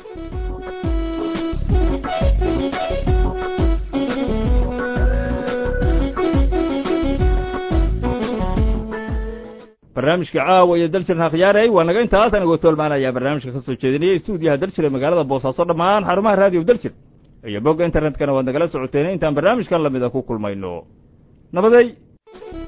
Speaker 1: barnaamijka caawa iyo daljirna khiyaarey waa naga intaas anigoo toolmaanaya barnaamijka ka soo jeedinaya stuudiyaha daljir ee magaalada boosaaso dhammaan xarumaha raadiyo daljir iyo bogga internetkana waad nagala socoteen intaan barnaamijkan lamida ku kulmayno nabadey